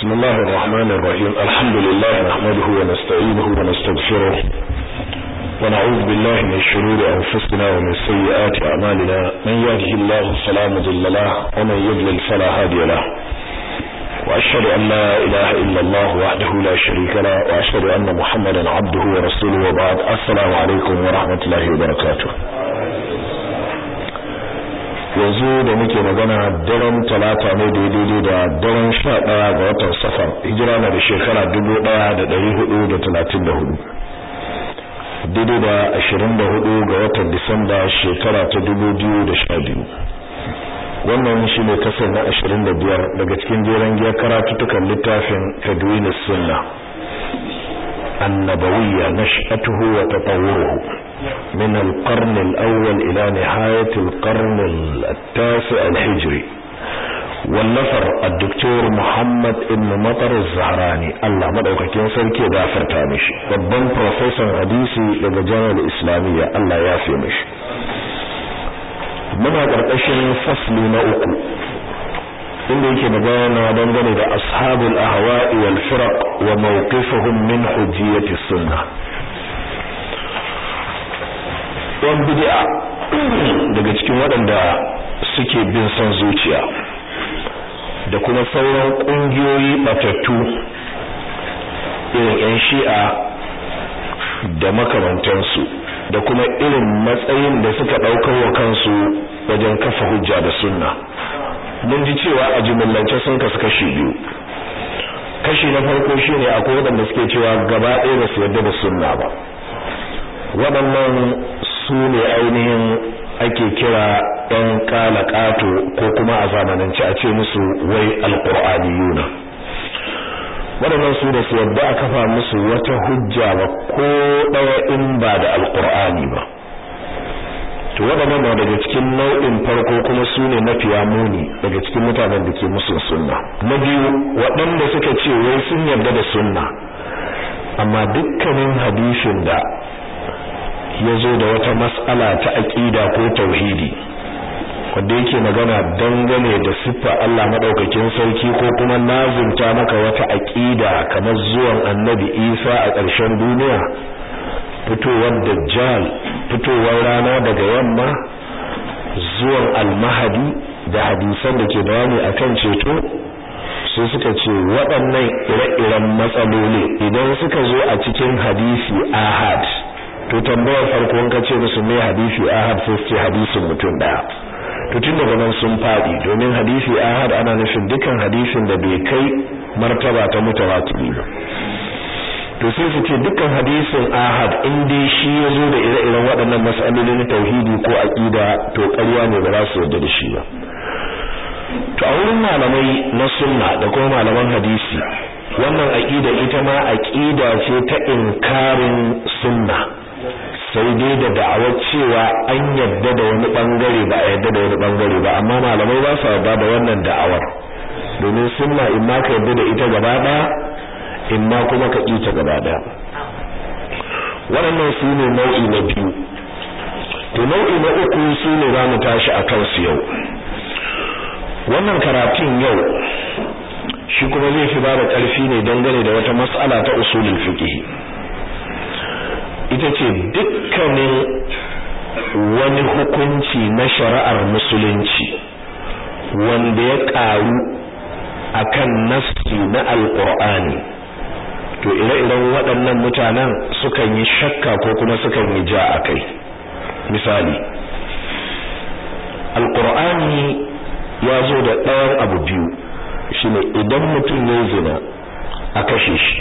بسم الله الرحمن الرحيم الحمد لله نحمده ونستعينه ونستغفره ونعوذ بالله من شرور أنفسنا ومن سيئات أعمالنا من يهده الله فلا مضل له ومن يضلل فلا هادي له وأشهد أن لا إله إلا الله وحده لا شريك له وأشهد أن محمدا عبده ورسوله وبعد السلام عليكم ورحمة الله وبركاته yanzu da muke magana daren talata ne daidai da daren sha ɗaya ga watan safar hijira na da shekara dubu ɗaya da ɗari hudu da talatin da hudu daidai da ashirin da hudu ga watan disamba shekara ta dubu biyu da sha biyu wannan shi ne kasar na ashirin da biyar daga cikin jeren giyar karatuttukan littafin tadwini sunna annabawiyya nash'atuhu wa tatawwuruhu من القرن الأول إلى نهاية القرن التاسع الهجري والنفر الدكتور محمد ابن مطر الزهراني الله مدوكاكين sarki ya gafarta mishi babban professor hadisi daga jami'ar islamiyya Allah ya fi mishi muna karkashin fasli na uku inda yake magana dangane da ashabul ahwa'i wal firaq wa mawqifuhum min hujjiyati sunnah yan bid'a daga cikin waɗanda suke bin son zuciya da kuma sauran ƙungiyoyi batattu irin 'yan shi'a da makamantansu da kuma irin matsayin da suka ɗaukar wa kansu wajen kafa hujja da sunna mun ji cewa a jimillance sun kasu kashi biyu kashi na farko shine akwai waɗanda suke cewa gaba ɗaya ba su yarda da sunna ba waɗannan su ne ainihin ake kira ɗan ƙato ko kuma a zamanance a ce musu wai alƙur'aniyuna waɗannan su da su yadda a kafa musu wata hujja ba ko ɗaya in ba da alƙur'ani ba to waɗannan na daga cikin nau'in farko kuma su ne mafiya muni daga cikin mutanen da ke musu sunna na biyu waɗanda suka ce wai sun yarda da sunna amma dukkanin hadisin da ya zo da wata mas'ala ta aƙida ko tauhidi wanda yake magana dangane da siffa Allah madaukakin sarki ko kuma lazimta maka wata aƙida kamar zuwan annabi Isa a ƙarshen duniya fitowar dajjal fitowar rana daga yamma zuwan almahadi da hadisan da ke bayani akan ceto su suka ce waɗannan ire-iren matsaloli idan suka zo a cikin hadisi ahad to tambayar farko in ka ce musu me hadisi ahad sai ce hadisin mutum daya to tun daga nan sun fadi domin hadisi ahad ana nufin dukan hadisin da bai kai martaba ta mutawatiri ba to sai su ce dukkan hadisin ahad in dai shi ya zo da ire-iren waɗannan mas'aloli na tauhidi ko aqida to ƙarya ne ba za su yarda da shi ba to a wurin malamai na sunna da kuma malaman hadisi wannan aqida ita ma aqida ce ta inkarin sunna sai dai da da'awar cewa an yadda da wani bangare ba a yadda da wani bangare ba amma malamai ba su yarda da wannan da'awar domin sunna in ma ka yadda da ita gaba daya in ma kuma ka kita gaba daya waɗannan su ne nau'i na biyu to nau'i na uku su ne za mu tashi a kansu yau wannan karatun yau shi kuma zai fi ba da ƙarfi ne dangane da wata mas'ala ta usulul fiqh ita ce dukkanin wani hukunci na shari'ar musulunci wanda ya ƙaru akan nassi na alƙur'ani to ire-iren waɗannan mutanen sukan yi shakka ko kuma sukan yi ja a kai misali alƙur'ani ya zo da ɗayan abu biyu shine idan mutum ya zina a kashe shi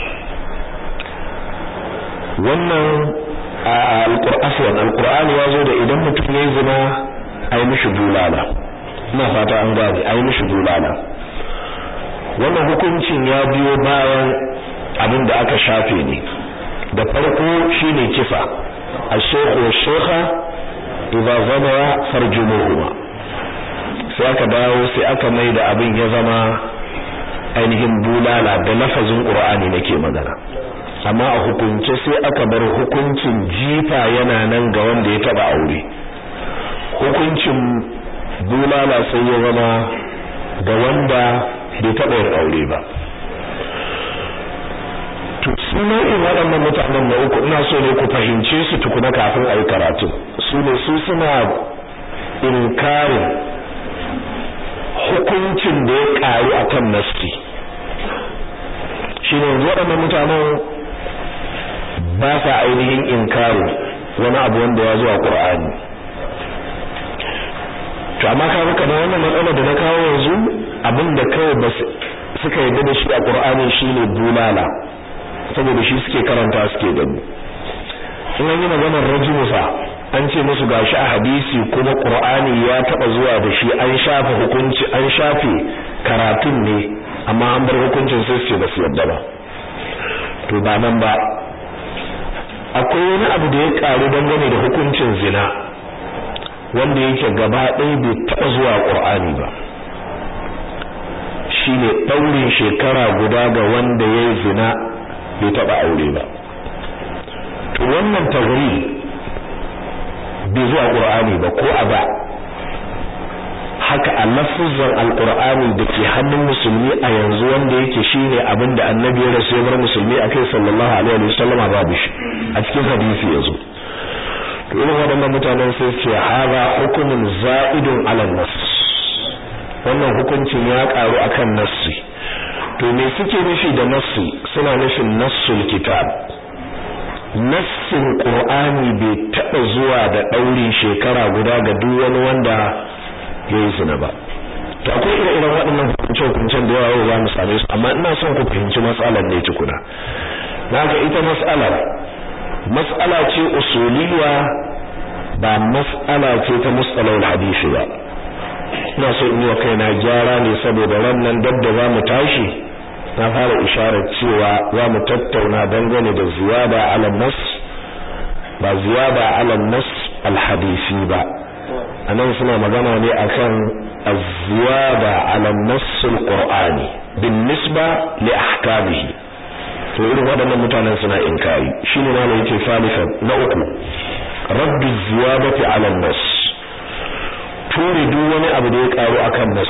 wannan alqur'an alqur'ani ya zo da idan mutum yayi zina ai mishi bulala ina fata an gane ai mishi bulala wannan hukuncin ya biyo bayan abin da aka shafe ne da farko shine kisa ash-shaykhu wash-shaykha idza zama farjumuhuma sai aka dawo sai aka mai da abin ya zama ainihin bulala da lafazin qur'ani nake magana amma a hukunce sai aka bar hukuncin jifa yana nan ga wanda ya taba aure hukuncin bulala sai ya zama ga wanda bai taba yin aure ba su nau'in waɗannan mutanen na uku ina so ne ku fahimce su tukuna kafin a yi karatu su ne su suna inkarin hukuncin da ya ƙaru a kan nasti shi ne waɗannan mutanen ba sa ainihin inkarin wani abu wanda ya zuwa ƙur'ani to amma ka ruka wannan matsala da na kawo yanzu abinda kawai ba suka yarda da shi a Qur'ani shine bulala saboda shi suke karanta suke gani in an yi maganar rajulusa an ce musu gashi a hadisi kuma Qur'ani ya taba zuwa da shi an shafe hukunci an shafe karatun ne amma an bar hukuncin sai su ce ba su yarda ba to ba nan ba akwai wani abu da ya karu dangane da hukuncin zina wanda yake gaba ɗaya bai taɓa zuwa ƙur'ani ba shine ɗaurin shekara guda ga wanda ya yi zina bai taɓa aure ba to wannan tagri bai zuwa ƙur'ani ba ko a ba haka a lafuzan alƙur'ani da ke hannun musulmi a yanzu wanda yake shine abin da annabi ya rasu ya bar musulmi a kai sallallahu alaihi wasallama babu shi a cikin hadisi yazo to irin waɗannan mutanen sai ce haza hukumin za'idun ala nas wannan hukuncin ya karu akan nassi to me suke nufi da nassi suna nufin nassul kitab nassin qur'ani bai taba zuwa da ɗaurin shekara guda ga duk wani wanda ya yi zina ba to akwai ire-iren waɗannan hukunce-hukuncen da yawa za mu same su amma ina son ku fahimci matsalar ne tukuna naga ita matsalar mas'ala ce usuliyya ba mas'ala ce ta mustalahul hadisi ba ina so in yi wa kaina gyara ne saboda rannan dabda za mu tashi na fara isharar cewa za mu tattauna dangane da ziyada ala nas ba ziyada ala nas alhadisi ba anan suna magana ne akan az-ziyada ala nas alqur'ani bin nisba li ahkamihi to irin waɗannan mutanen suna inkari shine ma ne yake salifan na uku raddu ziyadati ala nas ture duk wani abu da ya karu akan nas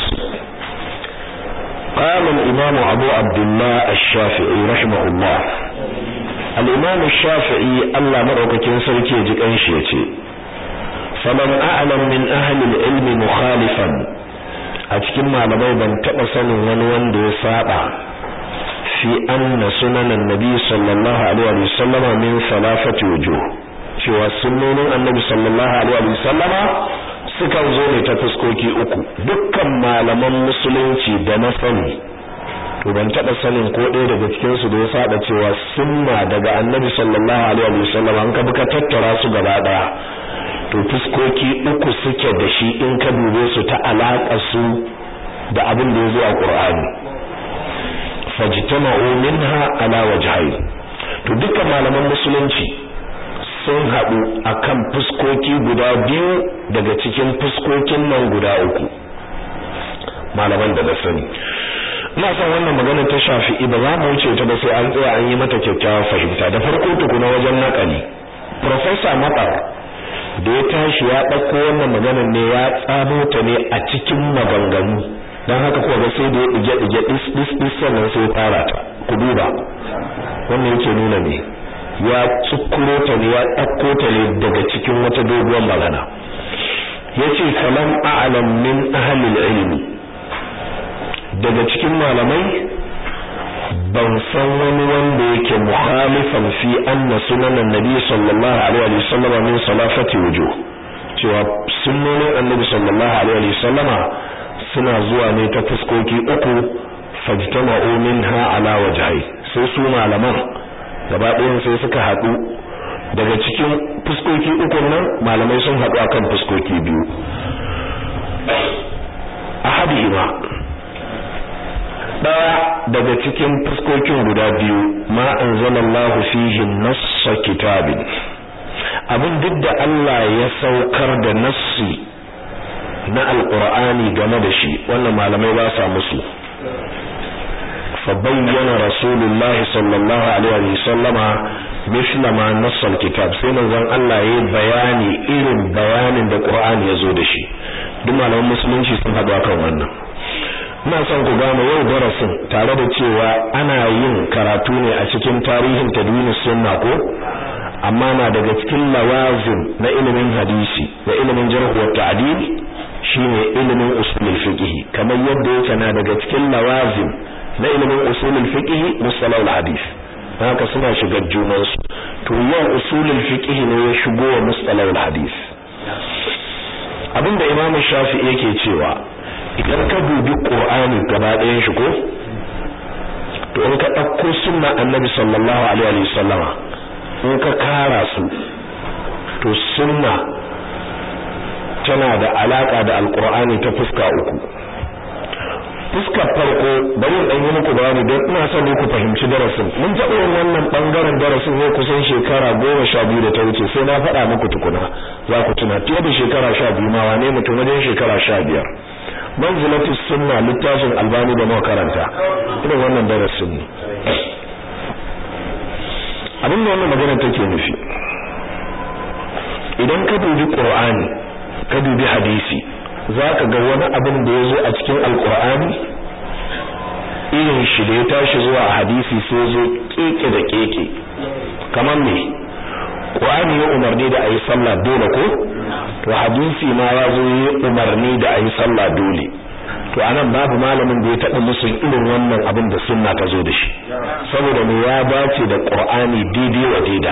قال الإمام أبو عبد الله الشافعي رحمه الله الإمام الشافعي الله مرأك كنسر كي يجيك أنشيتي فمن أعلم من أهل العلم مخالفا أتكلم على بيبا تأسا ونوان دي سابع في أن سنن النبي صلى الله عليه وسلم من ثلاثة وجوه cewa sunnonin annabi sallallahu alaihi wa sallama sukan zo ne ta fuskoki uku dukkan malaman musulunci da na sani to ban taba sanin ko ɗaya daga cikin su da ya saba cewa sunna daga annabi sallallahu alaihi wa sallama an ka buka tattara su gaba daya to fuskoki uku suke da shi in ka dube su ta alaka su da abin da ya zo a Qur'ani fajtama'u minha ala wajhayn to dukkan malaman musulunci sun haɗu akan fuskoki guda biyu daga cikin fuskokin nan guda uku malaman da na sani ina son wannan magana ta shafi'i ba za mu wuce ta ba sai an tsaya an yi mata kyakkyawar fahimta da farko tukuna wajen nakali professor Matar da ya tashi ya ɗauko wannan maganar ne ya tsamo ta ne a cikin maganganu don haka kuwa ga sai da ya ɗige ɗige ɗis ɗis ɗis sannan sai fara ta ku duba wannan yake nuna ne ya tsukuro ta ne ya ɗauko ta ne daga cikin wata doguwar magana yace falam a'lam min ahli ilmi daga cikin malamai ban san wani wanda yake mukhalifan fi anna sunanan nabi sallallahu alaihi wasallam min salafati wujuh cewa sunnonin annabi sallallahu alaihi wasallama suna zuwa ne ta fuskoki uku fajtama'u minha ala wajhai sai su malaman gaba ɗayan sai suka haɗu daga cikin fuskoki uku nan malamai sun haɗu akan fuskoki biyu ahadihima ɗaya daga cikin fuskokin guda biyu ma anzalallahu fihi nassa kitabin abin duk da Allah ya saukar da nassi na alqur'ani game da shi wannan malamai ba sa musu fa bayyana rasulullahi sallallahu alaihi wasallama misla ma nassal kitab sai manzon Allah yayi bayani irin bayanin da qur'ani ya zo da shi duk malaman musulunci sun haɗu akan wannan ina son ku gane yau darasin tare da cewa ana yin karatu ne a cikin tarihin tadwin sunna ko amma na daga cikin lawazim na ilimin hadisi da ilimin jarh wa ta'dil shine ilimin usulul fiqh kamar yadda yake na daga cikin lawazim na ilimin usulul fiqh musalal hadis haka suna shiga junan su to yau usulul fiqh ne ya shigo wa musalal hadis abinda imam shafi'i yake cewa idan ka dubi qur'ani gaba ɗayan shi ko to in ka ɗauko sunna annabi sallallahu alaihi wa sallama in ka kara su to sunna tana da alaka da alqur'ani ta fuska uku fuskar farko bari in yi muku bayani don ina son ku fahimci darasin mun taɓa yin wannan bangaren darasin ne kusan shekara goma sha biyu da ta wuce sai na faɗa muku tukuna za ku tuna fiye da shekara sha biyu ma wane mutum wajen shekara sha biyar manzilatu sunna littafin albani da muka karanta irin wannan darasin ne abin da wannan magana take nufi idan ka dubi qur'ani ka dubi hadisi zaka ga wani abin da yazo a cikin alqur'ani irin shi da ya tashi zuwa a hadisi sai zo keke da keke kamar me qur'ani ya umarni da ayi sallah dole ko to hadisi ma ya zo ya umarni da ayi sallah dole to anan babu malamin da ya taɓa musu irin wannan abin da sunna ta zo da shi saboda me ya dace da qur'ani daidai wa daida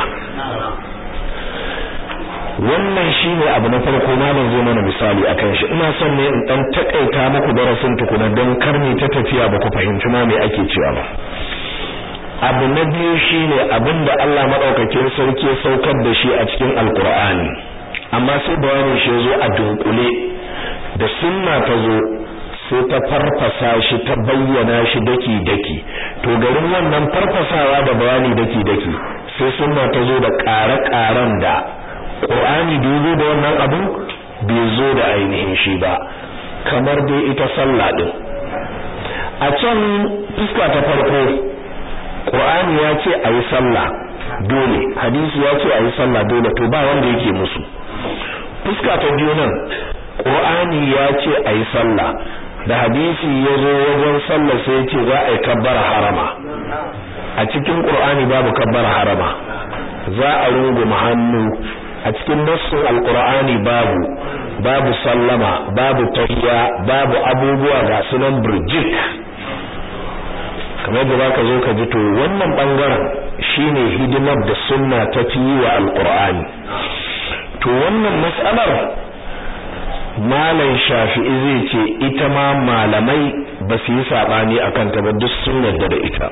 wannan shine abu na farko malam zai mana misali akan shi ina son ne in dan takaita muku darasin tukuna don karni ta tafiya ba ku fahimci ma me ake cewa ba abu na biyu shine abinda Allah madaukakin sarki ya saukar da shi a cikin alqur'ani amma sai bayanin shi zo a dunkule da sunna ta zo sai ta farfasa shi ta bayyana shi daki daki to garin wannan farfasawa da bayani daki daki sai sunna ta zo da ƙare-ƙaren da Qur'ani bai zo da wannan abu bai zo da ainihin shi ba kamar dai ita sallah din a can fuska ta farko Qur'ani ya ce ayi sallah dole hadisi ya ce ayi sallah dole to ba wanda yake musu fuska ta biyu nan Qur'ani ya ce ayi sallah da hadisi ya zo wajen sallah sai ya ce za a yi kabbara harama a cikin Qur'ani babu kabbara harama za a runguma hannu a cikin nassin alqur'ani babu babu sallama babu tahiyya babu abubuwa ga sunan burjik kamar da zaka zo ka ji to wannan bangaren shine hidimar da sunna ta fi wa alqur'ani to wannan mas'alar malam shafi'i zai ce ita ma malamai ba su yi sabani akan ta ba duk sun yarda da ita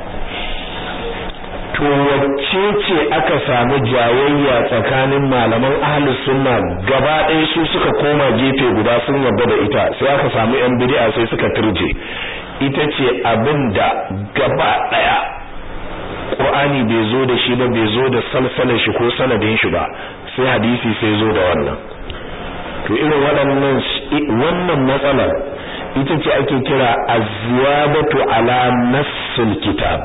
to wacce ce aka samu jayayya tsakanin malaman ahlus sunna gaba ɗaya su suka koma gefe guda sun yarda da ita sai aka samu yan bid'a sai suka turje ita ce abinda gaba ɗaya Qur'ani bai zo da shi ba bai zo da salsalar shi ko sanadin shi ba sai hadisi sai zo da wannan to irin waɗannan wannan matsalar ita ce ake kira az-ziyadatu ala nassil kitab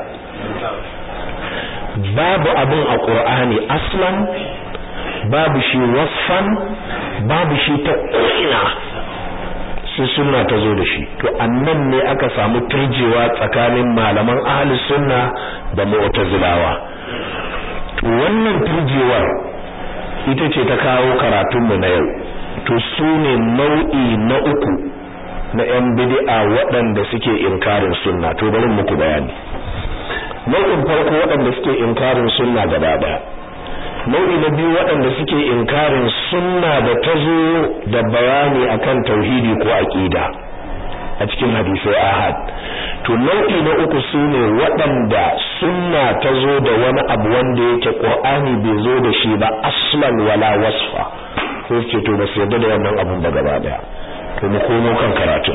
babu abin a ƙur'ani aslan babu shi wasfan babu shi ta ko'ina sai sunna ta zo da shi to annan ne aka samu turjewa tsakanin malaman ahli sunna da mu'tazilawa to wannan turjewar ita ce ta kawo karatunmu na yau to su ne nau'i na uku na 'yan bid'a waɗanda suke inkarin sunna to bari muku bayani nau'in farko waɗanda suke inkarin sunna gaba ɗaya nau'i na biyu waɗanda suke inkarin sunna da ta zo da bayani akan tauhidi ko aqida a cikin hadisai ahad to nau'i na uku sune waɗanda sunna ta zo da wani abu wanda yake qur'ani bai zo da shi ba aslan wala wasfa sai ce to ba su yarda da wannan abun ba gaba ɗaya to mu komo kan karatu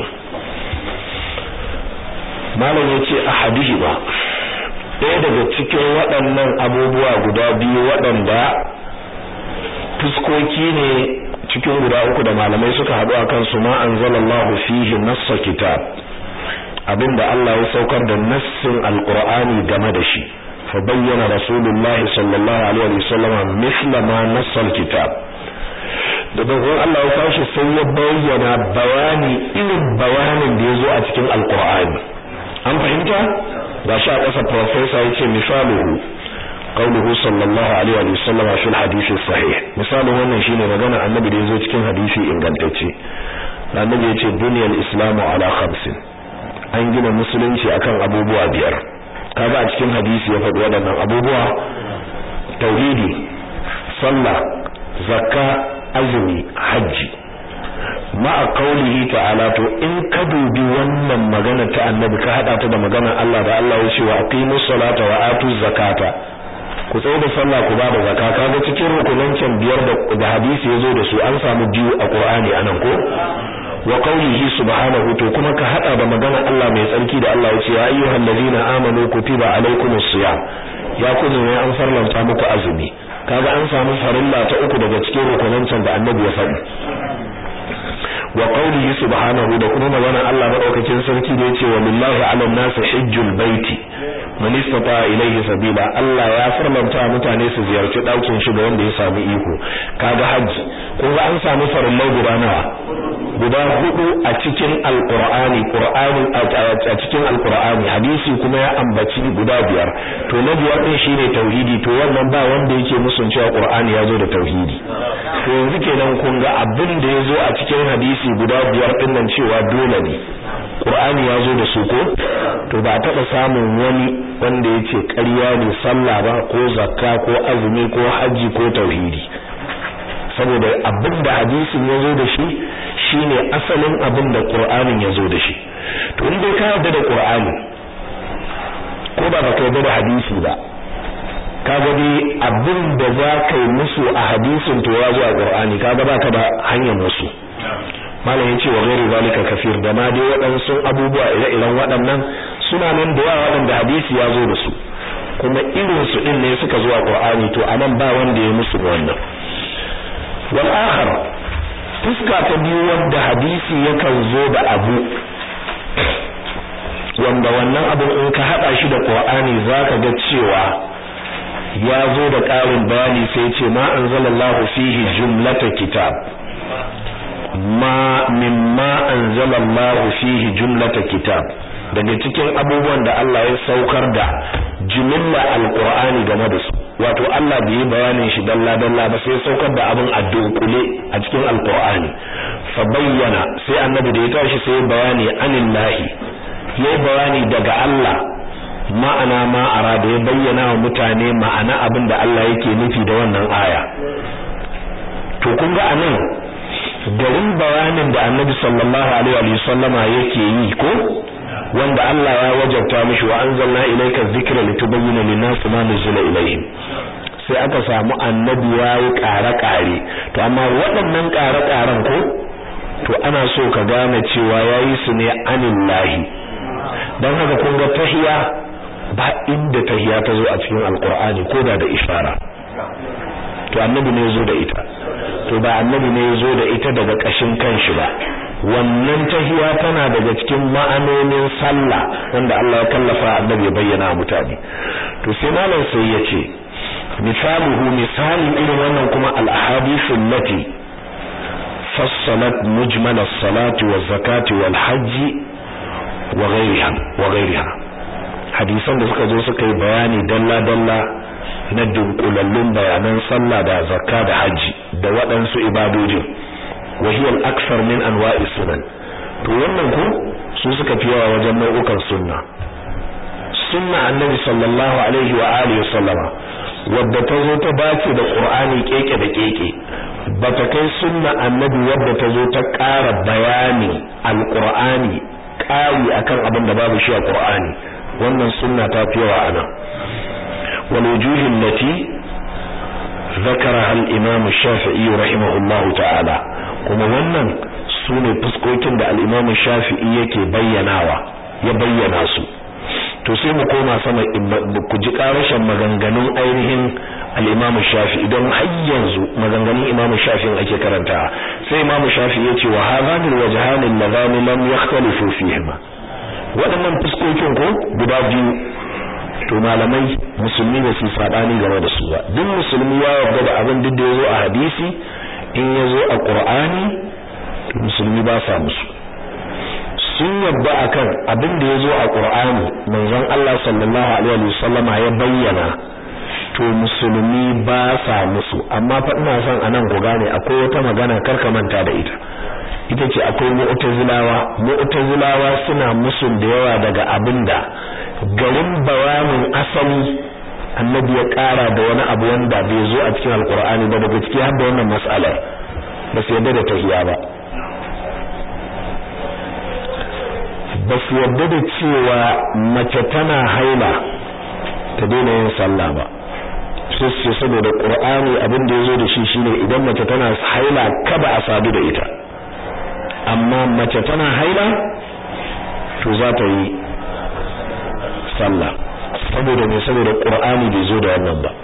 malam yace ahadihi ba ɗaya daga cikin waɗannan abubuwa guda biyu waɗanda fuskoki ne cikin guda uku da malamai suka haɗu a kansu ma anzalallahu fihi nassa kitab abinda Allah ya saukar da nassin alqur'ani game da shi fa bayyana rasulullahi sallallahu alaihi wasallam mithla ma nassa alkitab da dogon Allah ya tashi sai ya bayyana bayani irin bayanin da ya zo a cikin alkur'ani an fahimta ga shi a ƙasa professor yace misaluhu qauluhu sallallahu alaihi wa sallam fi hadisi sahih misalin wannan shine magana annabi da ya zo cikin hadisi ingantacce annabi yace duniyal islamu ala khamsin an gina musulunci akan abubuwa biyar kaga a cikin hadisi ya faɗi waɗannan abubuwa tauhidi sallah zakka azumi hajji ma'a qaulihi ta'ala to in ka dubi wannan magana ta annabi ka hada ta da maganar Allah da Allah ya ce wa aqimus salata wa atuz zakata ku tsaye da sallah ku bada zakka kaga cikin rukunan biyar da hadisi yazo da su an samu biyu a Qur'ani anan ko wa qawlihi subhanahu to kuma ka hada da maganar Allah mai tsarki da Allah ya ce ya ayyuhal ladina amanu kutiba alaykumus siyam ya kuzu ne an farlanta muku azumi kaga an samu farilla ta uku daga cikin rukunan da annabi ya faɗi wa qawlihi subhanahu da kuma magana Allah madaukakin sarki da yace wa lillahi 'ala an-nasi hajjul baiti man istata ilayhi sabila Allah ya farlanta mutane su ziyarci daukin shi ga wanda ya samu iko kaga haji kun ga an samu farillai guda nawa guda hudu a cikin alqur'ani qur'ani a cikin alqur'ani hadisi kuma ya ambaci guda biyar to na biyar din shine tauhidi to wannan ba wanda yake musun cewa qur'ani ya zo da tauhidi to yanzu kenan kun ga abin da ya zo a cikin hadisi guda biyar din nan cewa dole ne qur'ani ya zo da su ko to ba taɓa samun wani wanda yace ƙarya ne sallah ba ko zakka ko azumi ko haji ko tauhidi saboda abin da hadisin ya zo da shi shine asalin abin da qur'anin ya zo da shi to in dai ka yarda da qur'ani ko ba ka yarda da hadisi ba kaga dai abin da za ka yi musu a hadisin to ya zo a qur'ani kaga baka da hanyar musu malam yace wa ghairi zalika kafir da ma dai waɗansu abubuwa ire-iren waɗannan suna nan da yawa waɗanda hadisi ya zo da su kuma irin su din ne suka zo a qur'ani to anan ba wanda ya musu wannan wal akhar fuska ta biyu wanda hadisi yakan zo da abu wanda wannan abin in ka hada shi da Qur'ani zaka ga cewa ya zo da ƙarin bayani sai ce ma anzalallahu fihi jumlata kitab ma mimma anzalallahu fihi jumlata kitab daga cikin abubuwan da Allah ya saukar da jumla alqur'ani game da su wato Allah bai bayanin shi dalla dalla ba sai saukar da abin a dunkule a cikin alqur'ani fa bayyana sai annabi da ya tashi sai bayani anillahi yayi bayani daga Allah ma'ana ma arada ya bayyana wa mutane ma'ana abin da Allah yake nufi da wannan aya to kun ga anan garin bayanin da annabi sallallahu alaihi wa sallama yake yi ko wanda Allah ya wajabta mishi wa anzalna ilayka dhikra litubayyana lin-nasi ma nuzila ilayhim sai aka samu annabi yayi ƙare-ƙare to amma waɗannan ƙare-ƙaren ko to ana so ka gane cewa yayi su ne anillahi dan haka kun ga tahiya ba inda tahiya ta zo a cikin alqur'ani ko da da ishara to annabi ne zo da ita to ba annabi ne zo da ita daga kashin kanshi ba wannan tahiya tana daga cikin ma'anonin sallah wanda Allah ya kallafa annabi ya bayyana mutane to sai malam sai ya ce misaluhu misali irin wannan kuma al-ahadithu allati fassalat mujmal as-salati waz-zakati wal-hajji wa ghayriha wa ghayriha hadisan da suka zo suka yi bayani dalla dalla na dunkulallun bayanan sallah da zakka da haji da waɗansu ibadojin wa hiya al-akthar min anwa'i sunan to wannan ko su suka fi yawa wajen nau'ukan sunna sunna annabi sallallahu alaihi wa alihi sallama wadda ta zo ta dace da qur'ani keke da keke bata kai sunna annabi wadda ta zo ta ƙara bayani al-qur'ani ƙari akan abin da babu shi a qur'ani wannan sunna ta fi yawa anan والوجوه التي ذكرها الإمام الشافعي رحمه الله تعالى kuma wannan sune fuskokin da al-Imam Shafi'i yake bayyanawa ya bayyana su to sai mu koma sama ku ji karashin maganganun ainihin al-Imam Shafi'i don har yanzu maganganun Imam Shafi'i ake karanta sai Imam Shafi'i yace wa hadhani al-wajhan alladhani lam yakhtalifu fihima waɗannan fuskokin ko guda biyu to malamai musulmi ba su sabani game da su ba duk musulmi ya yarda da abin duk da yazo a hadisi in yazo a Qur'ani to musulmi ba sa musu sun yadda akan abin da yazo a Qur'ani manzon Allah sallallahu alaihi wasallama ya bayyana to musulmi ba sa musu amma fa ina son anan ku gane akwai wata magana karka manta da ita ita ce akwai mu'tazilawa mu'tazilawa suna musun da yawa daga abinda garin bayanin asali annabi ya kara da wani abu wanda bai zo a cikin alkur'ani ba daga ciki har da wannan mas'alar ba su yadda da tahiya ba ba su yadda da cewa mace tana haila ta daina yin sallah ba sai su saboda qur'ani abin da yazo da shi shine idan mace tana haila kada a sadu da ita amma mace tana haila to za ta yi sallah saboda me saboda qur'ani bai zo da wannan ba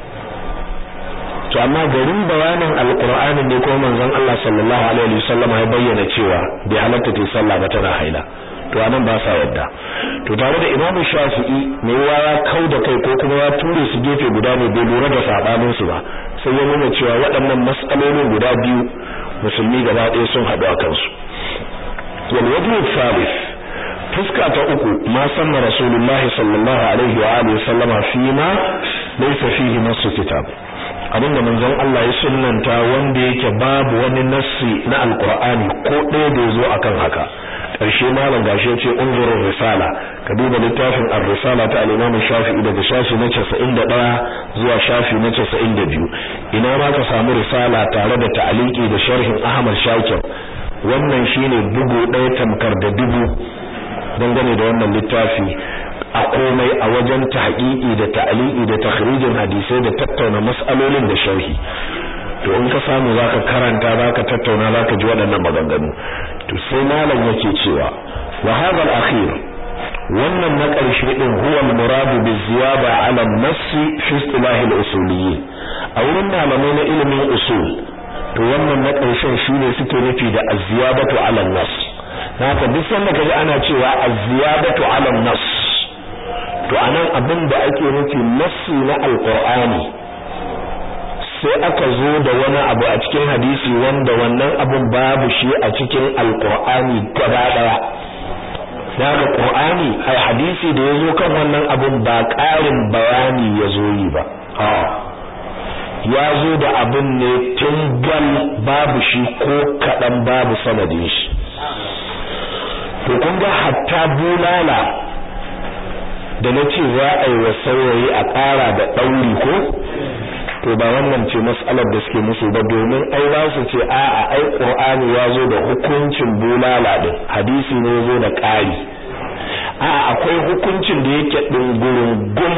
to amma garin bayanin alqur'ani ne ko manzon Allah sallallahu alaihi wasallam ya bayyana cewa bai halatta ta sallah ba tana haila to anan ba sa yadda to tare da imamu shafi'i mai yawa ya kau da kai ko kuma ya ture su gefe guda ne bai lura da sabanin su ba sai ya nuna cewa waɗannan mas'alolin guda biyu musulmi gaba ɗaya sun haɗu a kansu wal wajhu thalith fuska ta uku ma sanna rasulullahi sallallahu alaihi wa alihi sallama fi ma laysa fihi nasu kitab abinda manzon Allah ya sunnanta wanda yake babu wani nassi na alqur'ani ko ɗaya da yazo akan haka karshe malam gashi yace unzurur risala ka duba littafin ar-risala ta al-imam shafi'i daga shafi na 91 zuwa shafi na 92 ina ma ka samu risala tare da ta'aliki da sharhin ahmad shakir wannan shine bugu ɗaya tamkar da dubu dangane da wannan littafi a komai a wajen tahqiqi da ta'liqi da takhrijin hadisai da tattauna mas'alolin da sharhi to in ka samu zaka karanta zaka tattauna zaka ji waɗannan maganganu to sai malam yake cewa wa hadha al-akhir wannan na ƙarshe din huwa al-murad bi ziyada ala an-nass fi istilah al-usuliyyin a wurin malamai na ilimin usul to wannan na ƙarshen shine suke nufi da az-ziyadatu ala an-nass haka duk sanda kaji ana cewa az-ziyadatu ala an-nass to anan abin da ake nufi nassi na alqur'ani sai aka zo da wani abu a cikin hadisi wanda wannan abun babu shi a cikin alqur'ani gaba daya daga qur'ani ai hadisi da yazo kan wannan abun ba ƙarin bayani yazo yi ba ya zo da abun ne tun gal babu shi ko kadan babu sanadin shi to kun ga hatta bulala da na ce za a yi wa saurayi a ƙara da ɗauri ko to ba wannan ce mas'alar da suke musu ba domin ai za su ce a'a ai qur'ani ya zo da hukuncin bulala din hadisi ne zo da ƙari a'a akwai hukuncin da yake ɗungurungun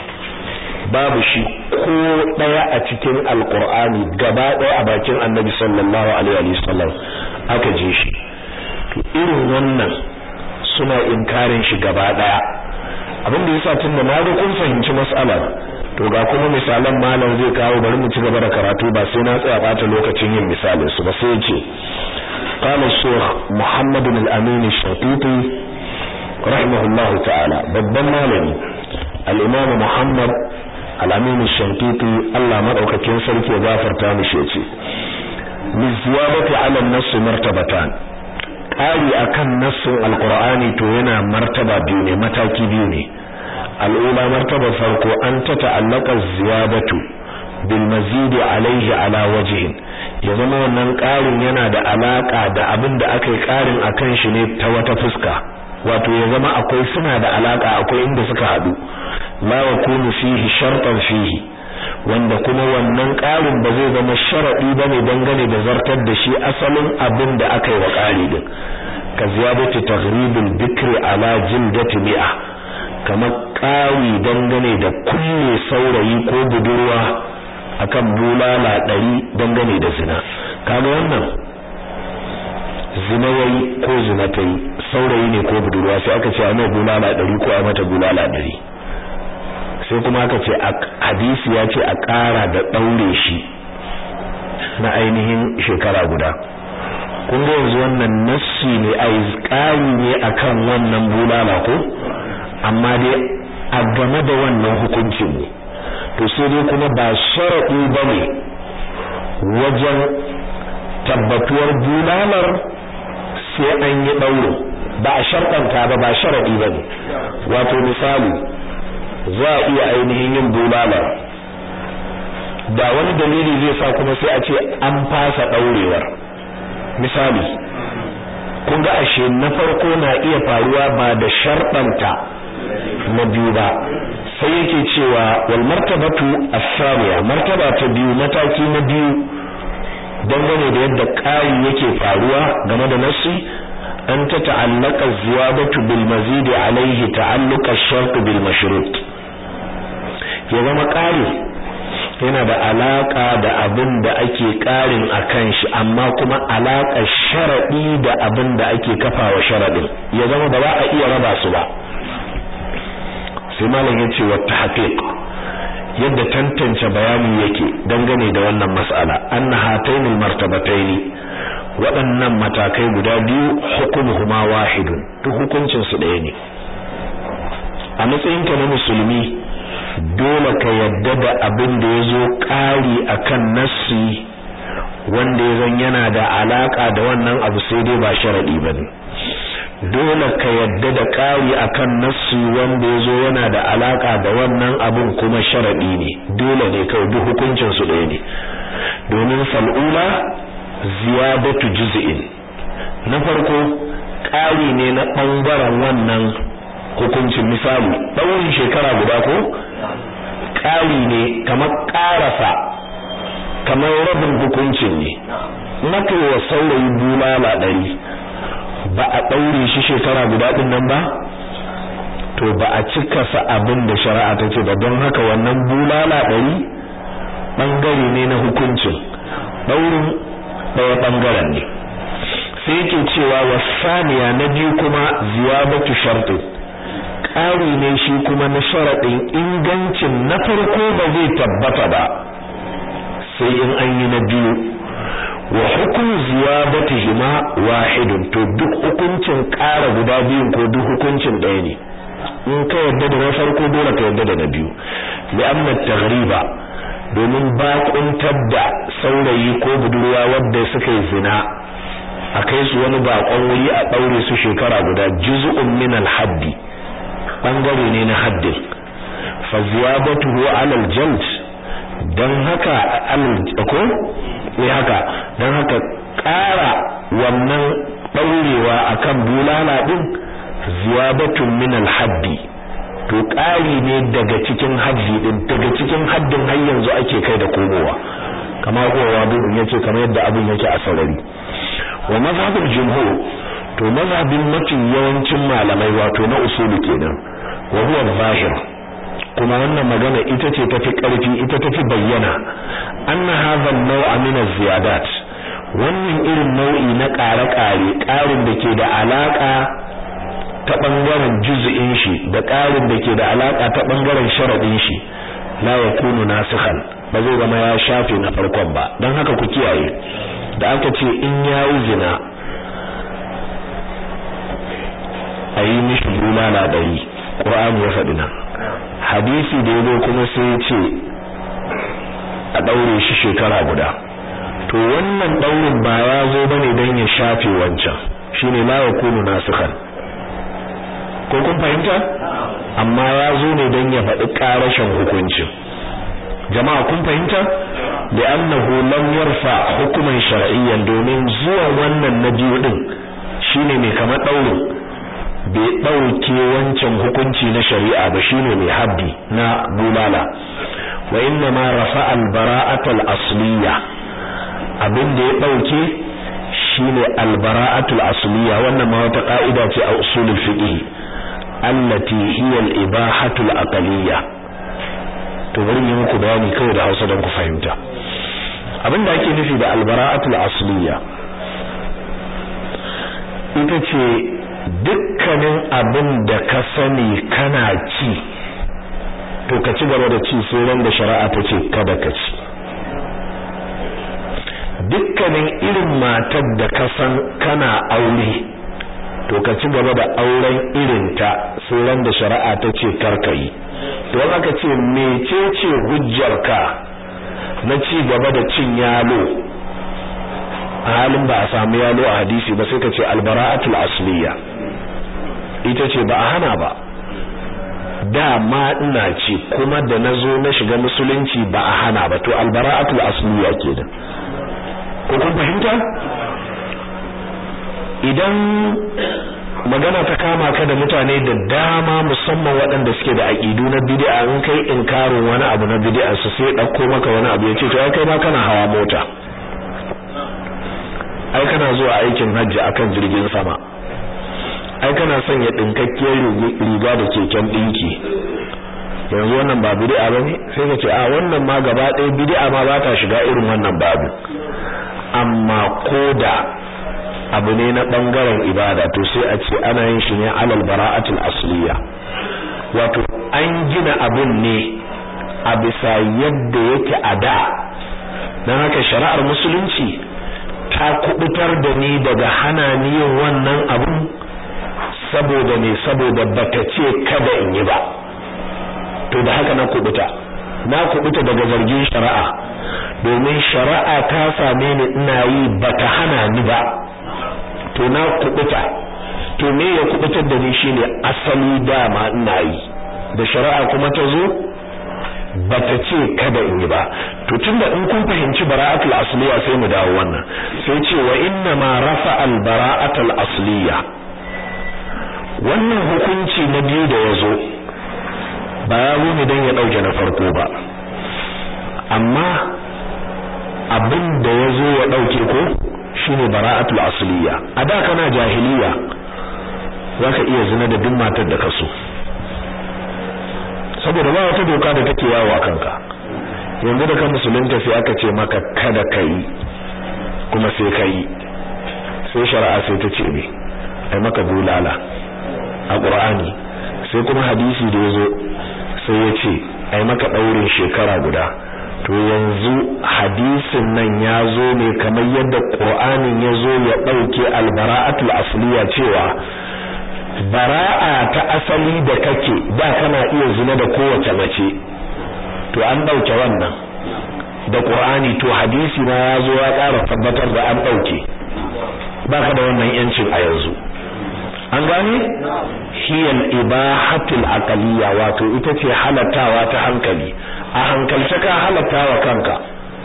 babu shi ko ɗaya a cikin alqur'ani gaba ɗaya a bakin annabi sallallahu alaihi wasallam aka je shi to irin wannan suna inkarin shi gaba ɗaya abin da yasa tunda na ga kun fahimci mas'alar to ga kuma misalan malam zai kawo bari mu ci gaba da karatu ba sai na tsaya bata lokacin yin misalin su ba sai ce qala shaykh muhammad bin al-amin ash-shatibi rahimahullahu ta'ala babban malami al-imam muhammad al-amin ash-shatibi Allah madaukakin sarki ya gafarta mishi yace li ziyadati ala an-nass martabatan ƙari akan nassin alqur'ani to yana martaba biyu ne mataki biyu ne al'ula martaba farko an ta ta'allaka ziyadatu bil mazidi alaihi ala wajhin ya zama wannan ƙarin yana da alaka da abin da aka yi ƙarin akan shi ne ta wata fuska wato ya zama akwai suna da alaka akwai inda suka haɗu la yakunu fihi shartan fihi wanda kuma wannan ƙarin ba zai zama sharadi bane dangane da zartar da shi asalin abin da aka yi wa ƙari din ka ziyadatu taghribil bikri ala jildati mi'a kamar ƙari dangane da kulle saurayi ko budurwa akan bulala ɗari dangane da zina kaga wannan zina yayi ko zina ta yi saurayi ne ko budurwa sai aka ce a mai bulala ɗari ko a mata bulala ɗari sai kuma aka ce hadisi ya ce a ƙara da ɗaure shi na ainihin shekara guda kun ga yanzu wannan nassi ne a ƙari ne akan wannan bulala ko amma dai a game da wannan hukuncin ne to sai dai kuma ba sharaɗi ba ne wajen tabbatuwar bulalar sai an yi ɗauro ba a sharɗanta ba ba sharaɗi ba ne wato misali za a iya ainihin yin bulalar da wani dalili zai sa kuma sai a ce an fasa ɗaurewar misali kun ga ashe na farko na iya faruwa ba da sharɗanta na biyu ba sai yake cewa wal martabatu as-saniya martaba ta biyu mataki na biyu dangane da yadda ƙari yake faruwa game da nassi an ta ta'allaka ziyadatu bil mazid alayhi ta'alluqa ash-shart bil mashrut ya zama ƙari yana da alaka da abin da ake ƙarin akan shi amma kuma alaka sharadi da abin da ake kafawa sharadin ya zama ba za a iya raba su ba sai malam yace wa tahqiq yadda tantance bayani yake dangane da wannan mas'ala anna hatainil martabataini waɗannan matakai guda biyu hukumuhuma wahidun duk hukuncin su ɗaya ne a matsayinka na musulmi dole ka yadda da abin da yazo ƙari akan nassi wanda ya zan yana da alaka da wannan abu sai dai ba sharadi bane dole ka yadda da ƙari akan nassi wanda yazo yana da alaka da wannan abun kuma sharadi ne dole ne kai duk hukuncin su ɗaya ne domin fal'ula ziyadatu juz'in na farko ƙari ne na ɓangaren wannan hukuncin misali ɗaurin shekara guda ko ƙari ne kamar ƙarasa kamar rabin hukuncin ne maka wa saurayi bulala ɗari ba a ɗaure shi shekara guda ɗin nan ba to ba a cika sa abin da shari'a ta ce ba don haka wannan bulala ɗari ɓangare ne na hukuncin ɗaurin ɗaya ɓangaren ne sai yake cewa wasaniya na biyu kuma ziyadatu shartin ƙari ne shi kuma na sharaɗin ingancin na farko ba zai tabbata ba sai in an yi na biyu wa hukum ziyadatihima wahidun to duk hukuncin ƙara guda biyun ko duk hukuncin ɗaya ne in ka yadda da na farko dole ka yadda da na biyu li'anna taghriba domin bakuntar da saurayi ko budurwa wadda suka yi zina a kai su wani bakon wuri a ɗaure su shekara guda juz'un min al-haddi bangare ne na haddin fa ziyadatuhu ala al-jald dan haka al ko ne haka dan haka ƙara wannan ɗaurewa akan bulala din ziyadatun min al-haddi to ƙari ne daga cikin haddi din daga cikin haddin har yanzu ake kai da komowa kamar kowa bin yace kamar yadda abin yake a sarari wa mazhabul jumhur to mazhabin mafi yawancin malamai wato na usuli kenan wa huwa zahir kuma wannan magana ita ce tafi karfi ita tafi bayyana anna hadha an-naw'a min az-ziyadat wannan irin nau'i na ƙare-ƙare ƙarin da ke da alaka ta bangaren juz'in shi da ƙarin da ke da alaka ta bangaren sharadin shi la yakunu nasikhan ba zai zama ya shafe na farkon ba dan haka ku kiyaye da aka ce in yayi zina ayi mishi bulala dari Qur'ani ya faɗi nan hadisi da yazo kuma sai ya ce a daure shi shekara guda to wannan daurin ba ya zo bane dan ya shafe wancan shine la yakunu nasikhan ko kun fahimta amma ya zo ne dan ya faɗi ƙarashin hukuncin jama'a kun fahimta da annahu lam yarfa hukuman shar'iyyan domin zuwa wannan na biyu din shine mai kamar daurin bai dauke wancan hukunci na shari'a ba shine mai haddi na bulala wa inna ma rafa al bara'at al asliya abin da ya dauke shine al bara'at al asliya wannan ma wata ka'ida ce a usulul fiqh allati hiya al ibahatu al aqliyya to bari yi muku bayani kawai da Hausa don ku fahimta abin da ake nufi da al bara'atu al asliya ita ce dukkanin abin da ka sani kana ci to ka ci gaba da ci sai ran da shari'a ta ce kada ka ci dukkanin irin matar da ka san kana aure to ka ci gaba da auren irinta sai ran da shari'a ta ce kar ka yi to aka ce mecece hujjarka na ci gaba da cin yalo a halin ba a samu yalo a hadisi ba sai ka ce albara'atul asliya ita ce ba a hana ba dama ina ce kuma da nazo na shiga musulunci ba a hana ba to albara'atul asliya kenan ko kun fahimta idan magana ta kama ka da mutane da dama musamman waɗanda suke da aƙidu na bid'a in kai inkarin wani abu na bid'a su sai ɗauko maka wani abu ya ce to ai kai ma kana hawa mota ai kana zuwa aikin hajji akan jirgin sama ai kana sanya dinkakkiyar riga da keken dinki yanzu wannan ba bid'a bane sai ka ce a wannan ma gaba ɗaya bid'a ma ba ta shiga irin wannan babu amma koda abu ne na bangaren ibada to sai a ce ana yin shi ne alal bara'atul asliya wato an gina abun ne a bisa yadda yake a da dan haka shari'ar musulunci ta kubutar da ni daga hana ni yin wannan abun saboda ne saboda bata ce kada in yi ba to da haka na kubuta na kubuta daga zargin shari'a domin shari'a ta same ni ina yi bata hana ni ba to na kubuta to me ya kubutar da ni shine asali dama ina yi da shari'a kuma ta zo bata ce kada in yi ba to tunda in kun fahimci bara'atul asliya sai mu dawo wannan sai ce wa inna ma rafa al bara'atul asliya wannan hukunci na biyu da yazo ba ya zo ne dan ya dauke na farko ba amma abin da yazo ya dauke ko shine bara'atul asliya a da kana jahiliya zaka iya zina da duk matar da kaso saboda ba wata doka da take yawo a kanka yanzu da kan musulunta sai aka ce maka kada kai kuma sai kai sai shari'a sai ta ce ne ai maka bulala a qur'ani sai kuma hadisi da yazo sai ya ce ai maka daurin shekara guda to yanzu hadisin nan ya zo ne kamar yadda qur'anin ya zo ya dauke albara'atul asliya cewa bara'a ta asali da kake da kana iya zina da kowace mace to an dauke wannan da qur'ani to hadisi na ya zo ya ƙara tabbatar da an dauke baka da wannan yancin a yanzu an gane hiyal ibahatul aqliya wato ita ce halattawa ta hankali a hankalce ka halattawa kanka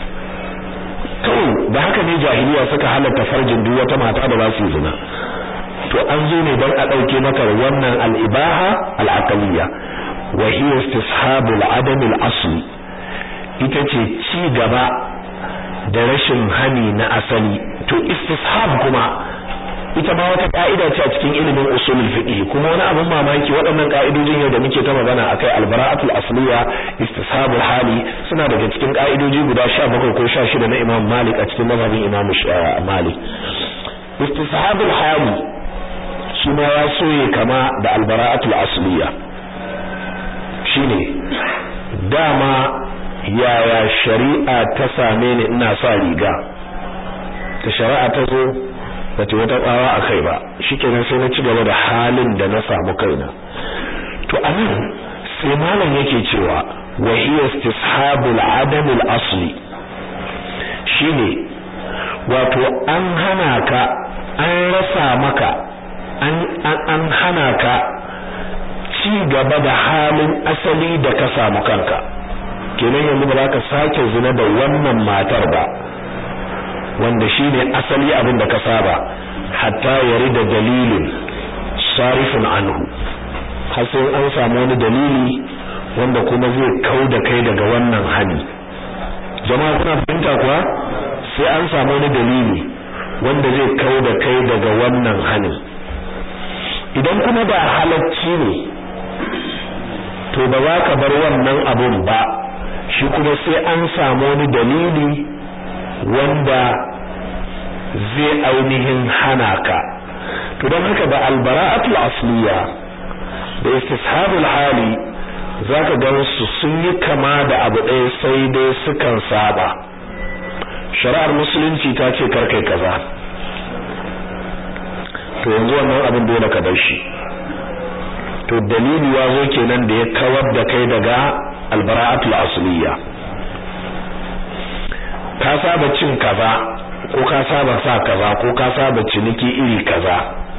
kawai da haka ne jahiliya suka halatta farjin duk wata mata da ba su zina to an zo ne don a dauke maka wannan al-ibaha al-aqliya wa hiya istishabu al-adam al-asli ita ce ci gaba da rashin hani na asali to istishab kuma ita ma wata ka'ida ce a cikin ilimin usulul fiqh kuma wani abin mamaki waɗannan ka'idojin yau da muke ta magana akai albara'atul asliya istishabul hali suna daga cikin ka'idoji guda 17 ko 16 na Imam Malik a cikin mazhabin Imam Malik istishabul hali shi ma ya soye kama da albara'atul asliya shine dama yaya shari'a ta same ni ina sa riga ta shari'a ta zo bata wata tsawa a kai ba shikenan sai na ci gaba da halin da na samu kaina to anan sai malam yake cewa wa hiya istishabul adam al asli shine wato an hana ka an rasa maka an an hana ka ci gaba da halin asali da ka samu kanka kenan yanzu ba za ka sake zina da wannan matar ba wanda shine asali abin da ka saba hatta yarida dalilin sarifun anhu har sai an samu wani dalili wanda kuma zai kau da kai daga wannan hani jama'a kuna fahimta kuwa sai an samu wani dalili wanda zai kau da kai daga wannan hani idan kuma da halacci ne to ba za ka bar wannan abun ba shi kuma sai an samu wani dalili wanda zai ainihin hana ka to don haka da albara'atul asliya da istishabul hali zaka ga su sun yi kama da abu ɗaya sai dai sukan saba shari'ar musulunci ta ce karkai kaza to yanzu wannan abin dole ka bar shi to dalili ya zo kenan da ya kawar da kai daga albara'atul asliya ka saba cin kaza ko ka saba sa kaza ko ka saba ciniki iri kaza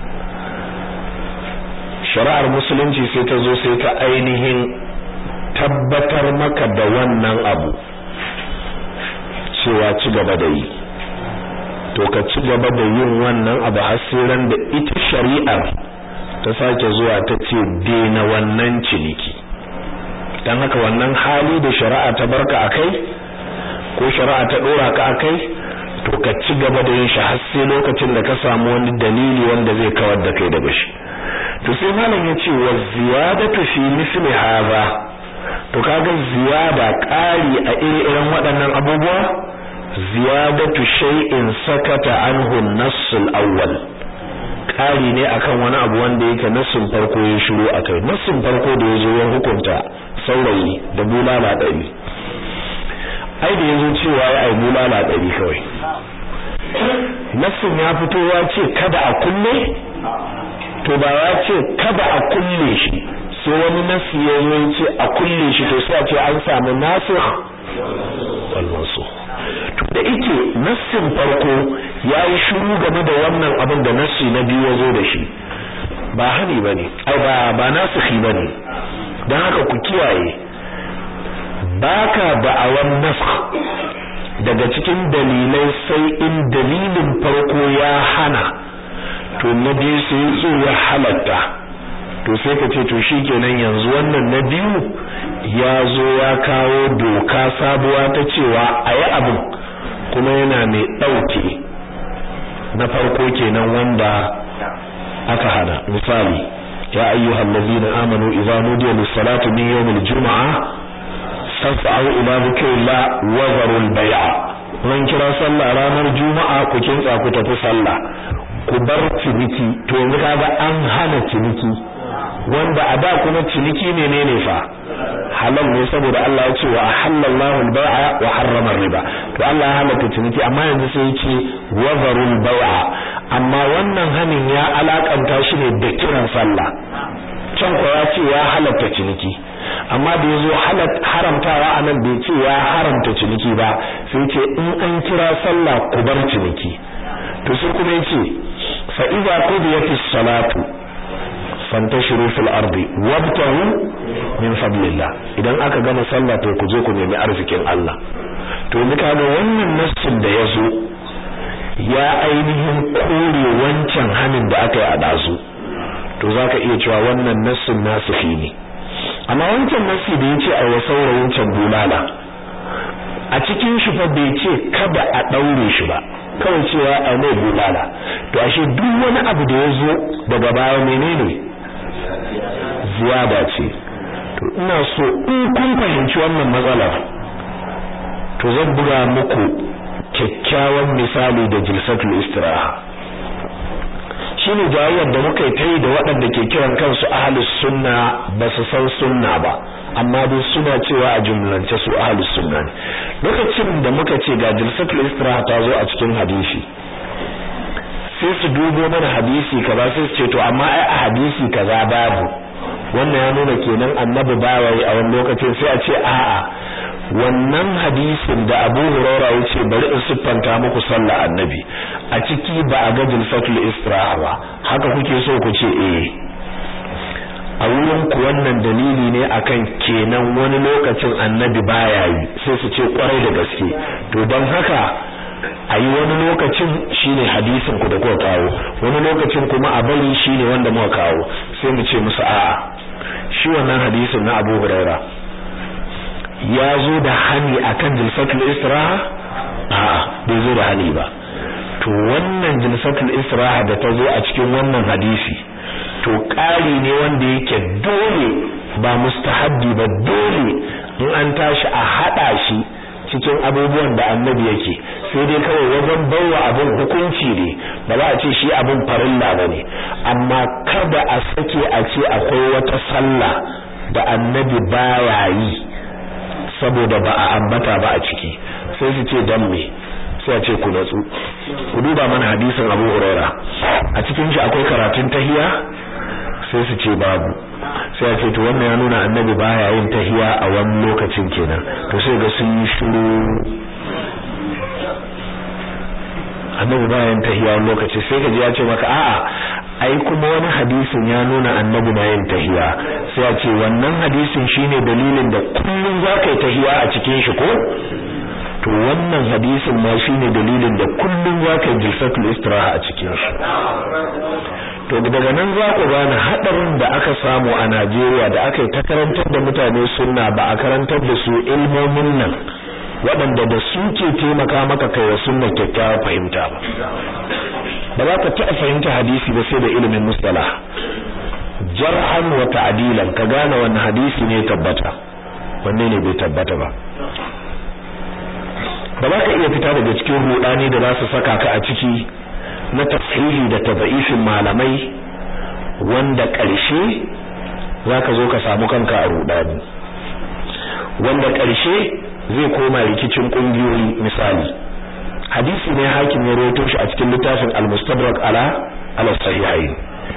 shari'ar musulunci sai ta zo sai ta ainihin tabbatar maka da wannan abu cewa ci gaba da yi to ka ci gaba da yin wannan abu har sai ran da ita shari'ar ta sake zuwa ta ce daina wannan ciniki dan haka wannan hali da shari'a ta barka akai ko shari'a ta dora ka akai to ka ci gaba da yin shi har sai lokacin da ka samu wani dalili wanda zai kawar da kai daga shi to sai malam ya ce wa ziyadatu fi misli hadha to kaga ziyada ƙari a iri-irin waɗannan abubuwa ziyadatu shay'in sakata anhu an-nass al-awwal ƙari ne akan wani abu wanda yake nassin farko ya shiru akai nassin farko da yazo ya hukunta saurayi da bulala ɗari ai da yazo cewa ya ai bulala ɗari kawai nassin ya fito ya ce kada a kulle to ba ya ce kada a kulle shi sai wani nasi ya zo ya ce a kulle shi to sai a ce an samu nasikh wal mansukh to da yake nassin farko ya yi shiru game da wannan abin da nassi na biyu ya zo da shi ba hani bane ai ba ba nasikhi bane dan haka ku kiyaye baka da'awan nasakh daga cikin dalilai sai in dalilin farko ya hana to na biyu sai so ya halatta to sai ka ce to shikenan yanzu wannan na biyu ya zo ya kawo doka sabuwa ta cewa a yi abin kuma yana mai ɗauke na farko kenan wanda aka hana misali ya ayyuhal ladzina amanu idza nudiya lis-salati min yawmil jumu'ah fas'au ila dhikrillah wa zarul bay'a ran kira sallah ranar juma'a ku kintsa ku tafi sallah ku bar ciniki to yanzu kaga an hana ciniki wanda a da kuma ciniki menene fa halal ne saboda Allah ya ce wa halallahu al-bai'a wa harrama riba to Allah ya halatta ciniki amma yanzu sai ya ce wa zarul bai'a amma wannan hanin ya alakanta shi ne da kiran sallah can ko ya ce ya halatta ciniki amma da yazo haramtawa anan bai ce ya haramta ciniki ba sai ce in an kira sallah ku bar ciniki to sai kuma yace fa idza qudiyatis salatu fantashiru fil ardi wabtahu min fadlillah idan aka gama sallah to ku je ku nemi arzikin Allah to ni kaga wannan nassin da yazo ya ainihin kore wancan hanin da aka yi a dazu to zaka iya cewa wannan nassin nasihi ne amma wancan nassi da yace a wasaurayin can bulala a cikin shi fa bai ce kada a daure shi ba kawai cewa a mai bulala to ashe duk wani abu da ya zo daga baya menene ziyada ce to ina so in kun fahimci wannan matsalar to zan buga muku kyakkyawan misali da jilsatul istiraha shine jawayyar da muka yi ta yi da waɗanda ke kiran kansu ahlus sunna ba su san sunna ba amma dai suna cewa a jumlance su ahlus sunna ne lokacin da muka ce ga jilsatul istiraha ta zo a cikin hadisi sai su dubo mana hadisi kaza sai su ce to amma ai a hadisi kaza babu wannan ya nuna kenan annabi bawaye a wani lokacin sai a ce a'a wannan hadisin da Abu Hurairah yace bari in siffanta muku sallah annabi a ciki ba a ga jilsatul istiraha ba haka kuke so ku ce eh a wurin ku wannan dalili ne akan kenan wani lokacin annabi baya yi sai su ce kwarai da gaske to don haka a yi wani lokacin shine hadisin ku da kuka kawo wani lokacin kuma a bari shine wanda muka kawo sai mu ce musu a'a shi wannan hadisin na Abu Huraira ya zo da hani akan jilsatul istiraha a'a bai zo da hani ba to wannan jilsatul istiraha da ta zo a cikin wannan hadisi to ƙari ne wanda yake dole ba mustahabbi ba dole in an tashi a hada shi cikin abubuwan da annabi yake sai dai kawai wajen baiwa abin hukunci ne ba za a ce shi abin farilla ba ne amma kada a sake a ce akwai wata sallah da annabi baya yi saboda ba a ambata ba a ciki sai su ce dan me sai a ce ku natsu ku duba mana hadisin Abu Huraira a cikin shi akwai karatun tahiya sai su ce babu sai a ce to wannan ya nuna annabi baya yin tahiya a wani lokacin kenan to sai ga sun yi shiru annabi bayan tahiya wani lokaci sai ka ji ya ce maka a'a ai kuma wani hadisin ya nuna annabi na yin tahiya sai a ce wannan hadisin shine dalilin da kullum za ka yi tahiya a cikin shi ko to wannan hadisin ma shine dalilin da kullum za ka yi jilsatul istiraha a cikin shi to daga nan za ku gane hadarin da aka samu a Najeriya da aka yi ta karantar da mutane sunna ba a karantar da su ilmomin nan waɗanda da su ke taimaka maka kai wa sunna kyakkyawar fahimta ba ba za ka taɓa fahimta hadisi ba sai da ilimin mustalah jarhan wa ta'dilan ka gane wannan hadisi ne tabbata wanne ne bai tabbata ba ba za ka iya fita daga cikin rudani da za su saka ka a ciki na tafsiri da tabaifin malamai wanda ƙarshe za ka zo ka samu kanka a rudani wanda ƙarshe zai koma rikicin ƙungiyoyi misali hadisi ne hakim ya rawaito shi a cikin littafin al-mustadrak ala ala sahihain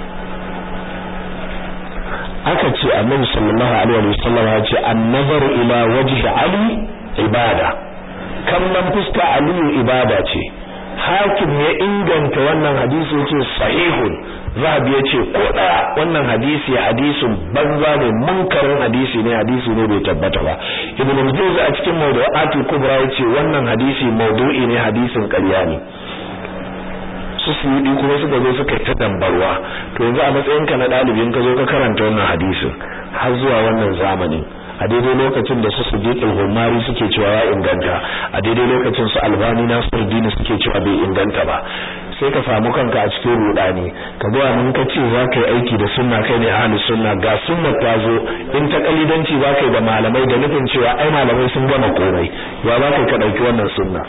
aka ce annabi sallallahu alaihi wa sallam ya ce an-nazaru ila wajhi ali ibada kallon fuska aliyu ibada ce hakim ya inganta wannan hadisi yace sahihun zahabi yace ko daya wannan hadisi hadisin banza ne munkarin hadisi ne hadisi ne bai tabbata ba ibn al-jawzi a cikin mawdu'atul kubra yace wannan hadisi mawdu'i ne hadisin ƙarya ne su suyudi kuma suka zo suka ta dambarwa to yanzu a matsayin ka na dalibin ka zo ka karanta wannan hadisin har zuwa wannan zamanin a daidai lokacin da su sujud al-humari suke cewa ya inganta a daidai lokacin su albani nasiruddin suke cewa bai inganta ba sai ka samu kanka a cikin rudani ka ga mun ka ce za ka yi aiki da sunna kai ne ahli sunna ga sunna ta zo in ta kalidanci za ka yi da malamai da nufin cewa ai malamai sun gama komai ya za ka ka dauki wannan sunna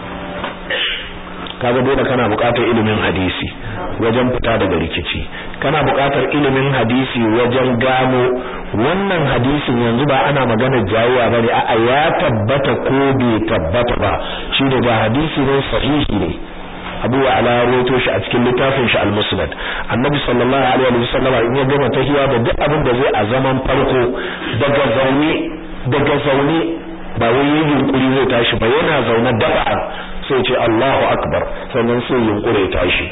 kaga dole kana buƙatar ilimin hadisi wajen fita daga rikici kana buƙatar ilimin hadisi wajen gano wannan hadisin yanzu ba ana magana jayuwa bane a'a ya tabbata ko bai tabbata ba shine ga hadisi ne sahihi ne Abu Ala rawaito shi a cikin littafin shi Al-Musnad Annabi sallallahu alaihi wa sallam in ya gama tahiya da duk abin da zai a zaman farko daga zaune daga zaune ba wai yin yunkuri zai tashi ba yana zaune dafa sai ce Allahu akbar sannan sai yunkure tashi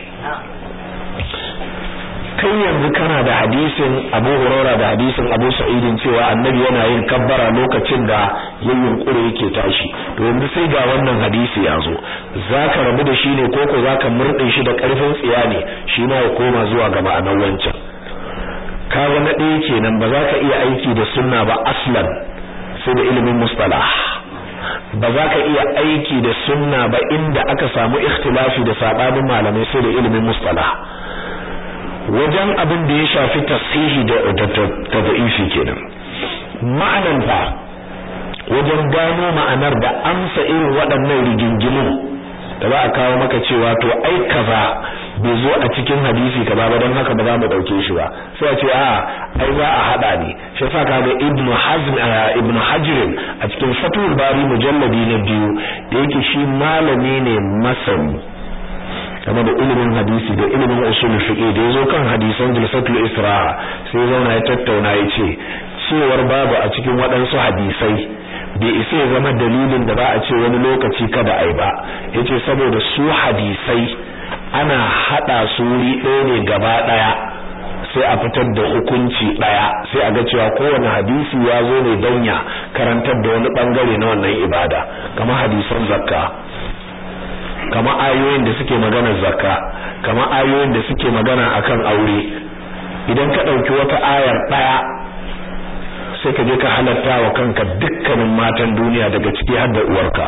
kai yanzu kana da hadisin Abu Hurairah da hadisin Abu Sa'idin cewa Annabi yana yin kabbara lokacin da ya yunkure yake tashi to yanzu sai ga wannan hadisi ya zo zaka rabu da shi ne ko ko zaka murde shi da karfin tsiya ne shi ma ya koma zuwa ga ma'anar wancan kaga na ɗaya kenan ba za ka iya aiki da sunna ba aslan sai da ilimin mustalah ba za ka iya aiki da sunna ba inda aka samu ikhtilafi da sabanin malamai sai da ilimin mustalah wajen abin da ya shafi tasihi da tadaifi kenan ma'anan fa wajen gano ma'anar da amsa irin waɗannan rigingimin da za a kawo maka cewa to ai kaza bai zo a cikin hadisi kaza ba don haka ba za mu dauke shi ba sai a ce a ai za a hada ne shi yasa kaga ibnu hazm ibnu hajr a cikin fatul bari mujalladi na biyu da yake shi malami ne masani game da ilimin hadisi da ilimin usul fiqh da yazo kan hadisan jilsatul isra'a sai zauna ya tattauna ya ce cewar babu a cikin waɗansu hadisai bai isa ya zama dalilin da ba a ce wani lokaci kada ai ba yace saboda su hadisai ana hada su wuri ɗaya ne gaba ɗaya sai a fitar da hukunci ɗaya sai a ga cewa kowane hadisi ya zo ne don ya karantar da wani bangare na wannan ibada kamar hadisan zakka kamar ayoyin da suke magana zakka kamar ayoyin da suke magana akan aure idan ka ɗauki wata ayar ɗaya sai ka je ka halatta wa kanka dukkanin matan duniya daga ciki har da uwarka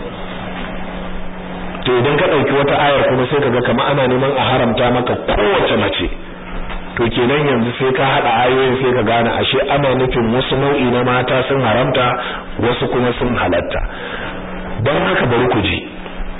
to idan ka dauki wata ayar kuma sai kaga kamar ana neman a haramta maka kowace mace to kenan yanzu sai ka hada ayoyin sai ka gane ashe ana nufin wasu nau'i na mata sun haramta wasu kuma sun halatta don haka bari ku ji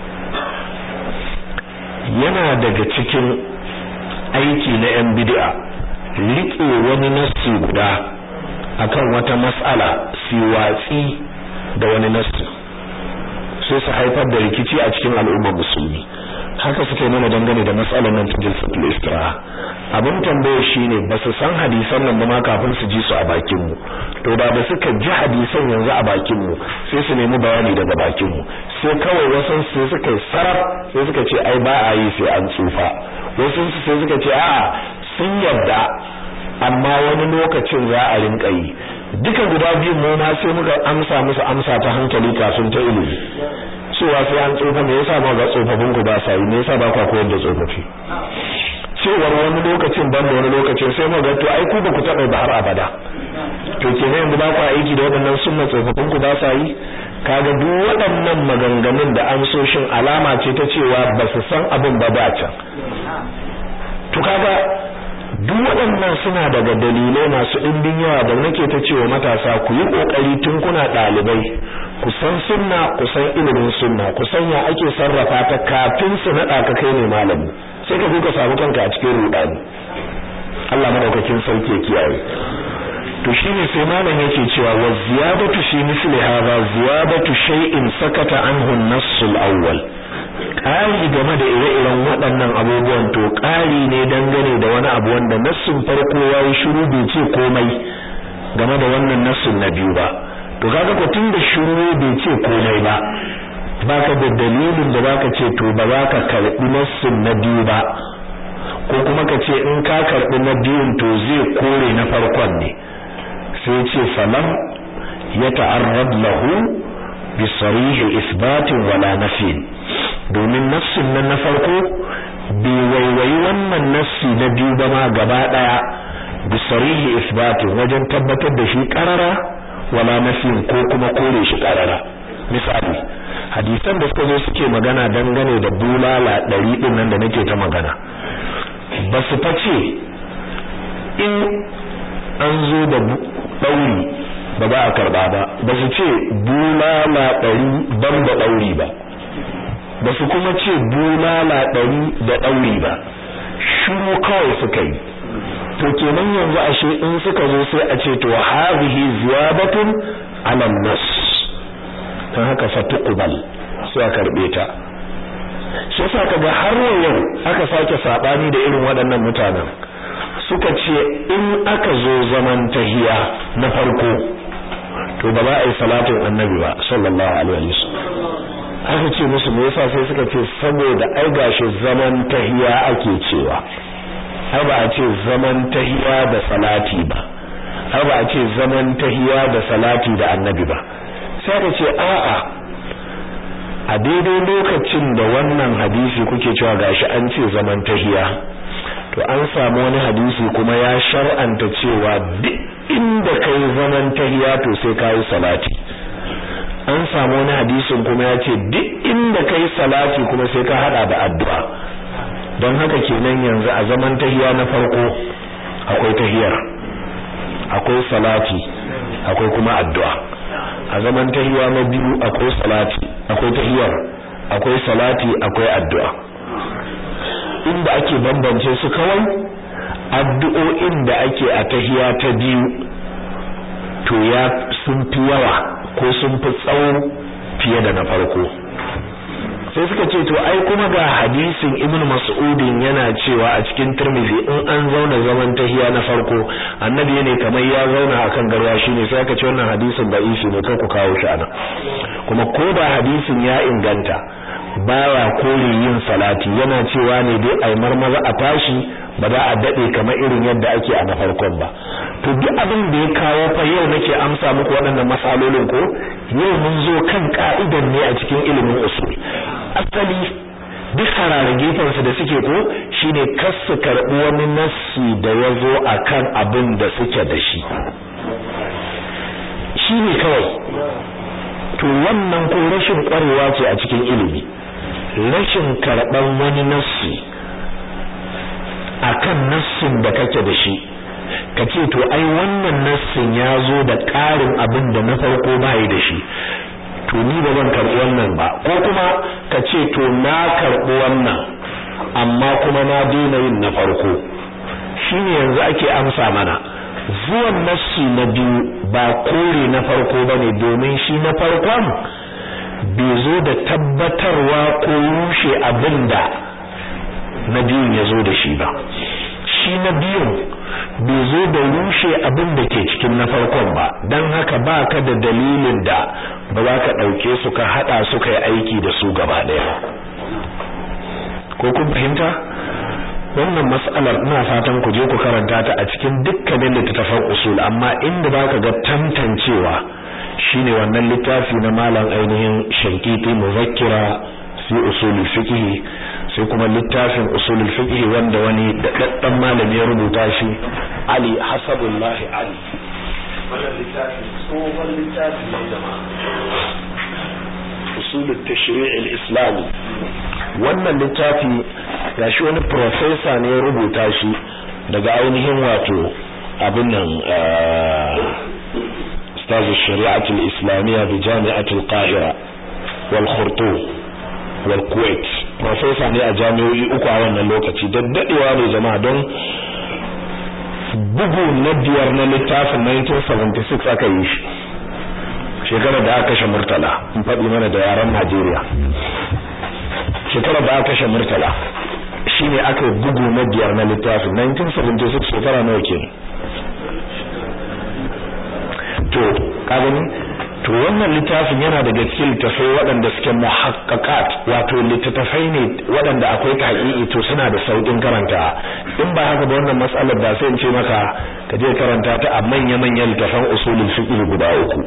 yana daga cikin aiki na yan bid'a rike wani nassi guda akan wata mas'ala si watsi da wani nassi sai su haifar da rikici a cikin al'ummar musulmi haka suke mana dangane da matsalar nan ta jilsatul istiraha abin tambaye shine ba su san hadisan nan ba ma kafin su ji su a bakin mu to da da suka ji hadisan yanzu a bakin mu sai su nemi bayani daga bakin mu sai kawai wasu sai suka yi saraf sai suka ce ai ba a yi sai an tsufa wasu sai suka ce a'a sun yarda amma wani lokacin za a rinka yi duka guda biyu mu ma sai muka amsa musu amsa ta hankali kafin ta ilimi cewa sai an tsofa me yasa ba ga tsofaffin ku ba sa yi me yasa ba ku koyar da tsofaffi cewar wani lokacin ban da wani lokacin sai mu ga to ai ku ba ku taɓa ba har abada to kenan yanzu ba ku aiki da waɗannan sunna tsofaffin ku ba sa yi kaga duk waɗannan maganganun da amsoshin alama ce ta cewa ba su san abin ba ba can to kaga duk waɗannan suna daga dalilai masu ɗimbin yawa da nake ta cewa matasa ku yi ƙoƙari tun kuna ɗalibai ku san sunna ku san ilimin sunna ku san ya ake sarrafa ta kafin su naɗa ka kai ne malami sai ka ka samu kanka a cikin ruɗani Allah madaukakin sauke kiyaye to shine sai malam yake cewa wa ziyadatu fi misli hadha ziyadatu shay'in sakata anhu an-nass al-awwal ƙari game da ire-iren waɗannan abubuwan to ƙari ne dangane da wani abu wanda nassin farko ya yi shiru bai ce komai game da wannan nassin na biyu ba to kaga ko tun da shiru bai ce komai ba baka da dalilin da baka ce to ba za ka karɓi nassin na biyu ba ko kuma ka ce in ka karɓi na biyun to zai kore na farkon ne sai ce falam ya ta'arrad lahu bi sarihi isbatin wala nafin domin nassin nan na farko bai waiwayi wannan nassi na biyu ba ma gaba daya bi sarihi isbatin wajen tabbatar da shi karara wala nafin ko kuma kore shi karara misali hadisan da suka zo suke magana dangane da bulala ɗari ɗin nan da nake ta magana ba su face in an zo da ɗauri ba za a karɓa ba ba su ce bulala ɗari ban da ɗauri ba ba su kuma ce bulala ɗari da ɗauri ba shiru kawai suka yi to kenan yanzu ashe in suka zo sai a ce to hadhihi ziyadatun ala nas dan haka fatuqbal sai a karbe ta shi yasa kaga har yau aka sake sabani da irin waɗannan mutanen suka ce in aka zo zaman tahiya na farko to ba za a yi salatin annabi ba sallallahu alaihi wasallam aka ce musu me yasa sai suka ce saboda ai gashi zaman tahiya ake cewa ai ba a ce zaman tahiya da salati ba ai ba a ce zaman tahiya da salati da annabi ba sai aka ce a'a a daidai lokacin da wannan hadisi kuke cewa gashi an ce zaman tahiya to an samu wani hadisi kuma ya shar'anta cewa duk inda kai zaman tahiya to sai kai salati an samu wani hadisin kuma ya ce duk inda kai salati kuma sai ka hada da addu'a don haka kenan yanzu a zaman tahiya na farko akwai tahiyar akwai salati akwai kuma addu'a a zaman tahiya na biyu akwai salati akwai tahiyar akwai salati akwai addu'a inda ake bambance su kawai addu'o'in da ake a tahiya ta biyu to ya sun fi yawa ko sun fi tsawo fiye da na farko sai suka ce to ai kuma ga hadisin ibn mas'udin yana cewa a cikin tirmidhi in an zauna zaman tahiya na farko annabi ne kamar ya zauna akan garwa shine sai aka ce wannan hadisin da isi ne kai ku kawo shi anan kuma ko da hadisin ya inganta baya kore yin salati yana cewa ne dai ai marmaza a tashi ba za a dade kamar irin yadda ake a na farkon ba to duk abin da ya kawo fa yau nake amsa muku waɗannan masalolin ko yau mun zo kan ka'idan ne a cikin ilimin usul asali duk harare gefensu da suke ko shine kar su karɓi wani nassi da ya zo a kan abin da suke da shi shi ne kawai to wannan ko rashin ƙwarewa ce a cikin ilimi rashin karɓar wani nassi akan nassin da kake da shi ka ce to ai wannan nassin ya zo da ƙarin abin da na farko bai da shi to ni ba zan karɓi wannan ba ko kuma ka ce to na karɓi wannan amma kuma na daina yin na farko shine yanzu ake amsa mana zuwan nassi na biyu ba kore na farko bane domin shi na farkon bai zo da tabbatarwa ko rushe abin da na biyun ya zo da shi ba shi na biyun bai zo da rushe abin da ke cikin na farkon ba don haka ba ka da dalilin da ba za ka ɗauke su ka haɗa su ka yi aiki da su gaba ɗaya ko kun fahimta wannan mas'alar ina fatan ku je ku karanta ta a cikin dukkanin littattafan usul amma inda baka ga tantancewa shine wannan littafi na malam ainihin shankiti muzakkira fi usul fiqh sai kuma littafin usul fiqh wanda wani daddan malami ya rubuta shi Ali Hasabullahi Ali wannan littafi tsohon littafi ne jama'a usul at-tashri' al-islami wannan littafi gashi wani professor ne ya rubuta shi daga ainihin wato abin nan استاذ الشريعة الإسلامية بجامعة القاهرة والخرطوم والكويت professor ne a jami'o'i uku a wannan lokaci daddadewa ne jama'a don bugu na biyar na littafin 1976 aka yi shi shekarar da aka kashe murtala in faɗi mana da yaren Najeriya shekarar da aka kashe murtala shine aka yi bugu na biyar na littafin 1976 shekara nawa kenan to kagani to wannan littafin yana daga cikin littafai waɗanda suke muhaqqaqat wato littafai ne waɗanda akwai tahqiqi to suna da saukin karanta in ba haka ba wannan mas'alar da sai in ce maka ka je karanta ta a manya-manyan littafan usulul fiqh guda uku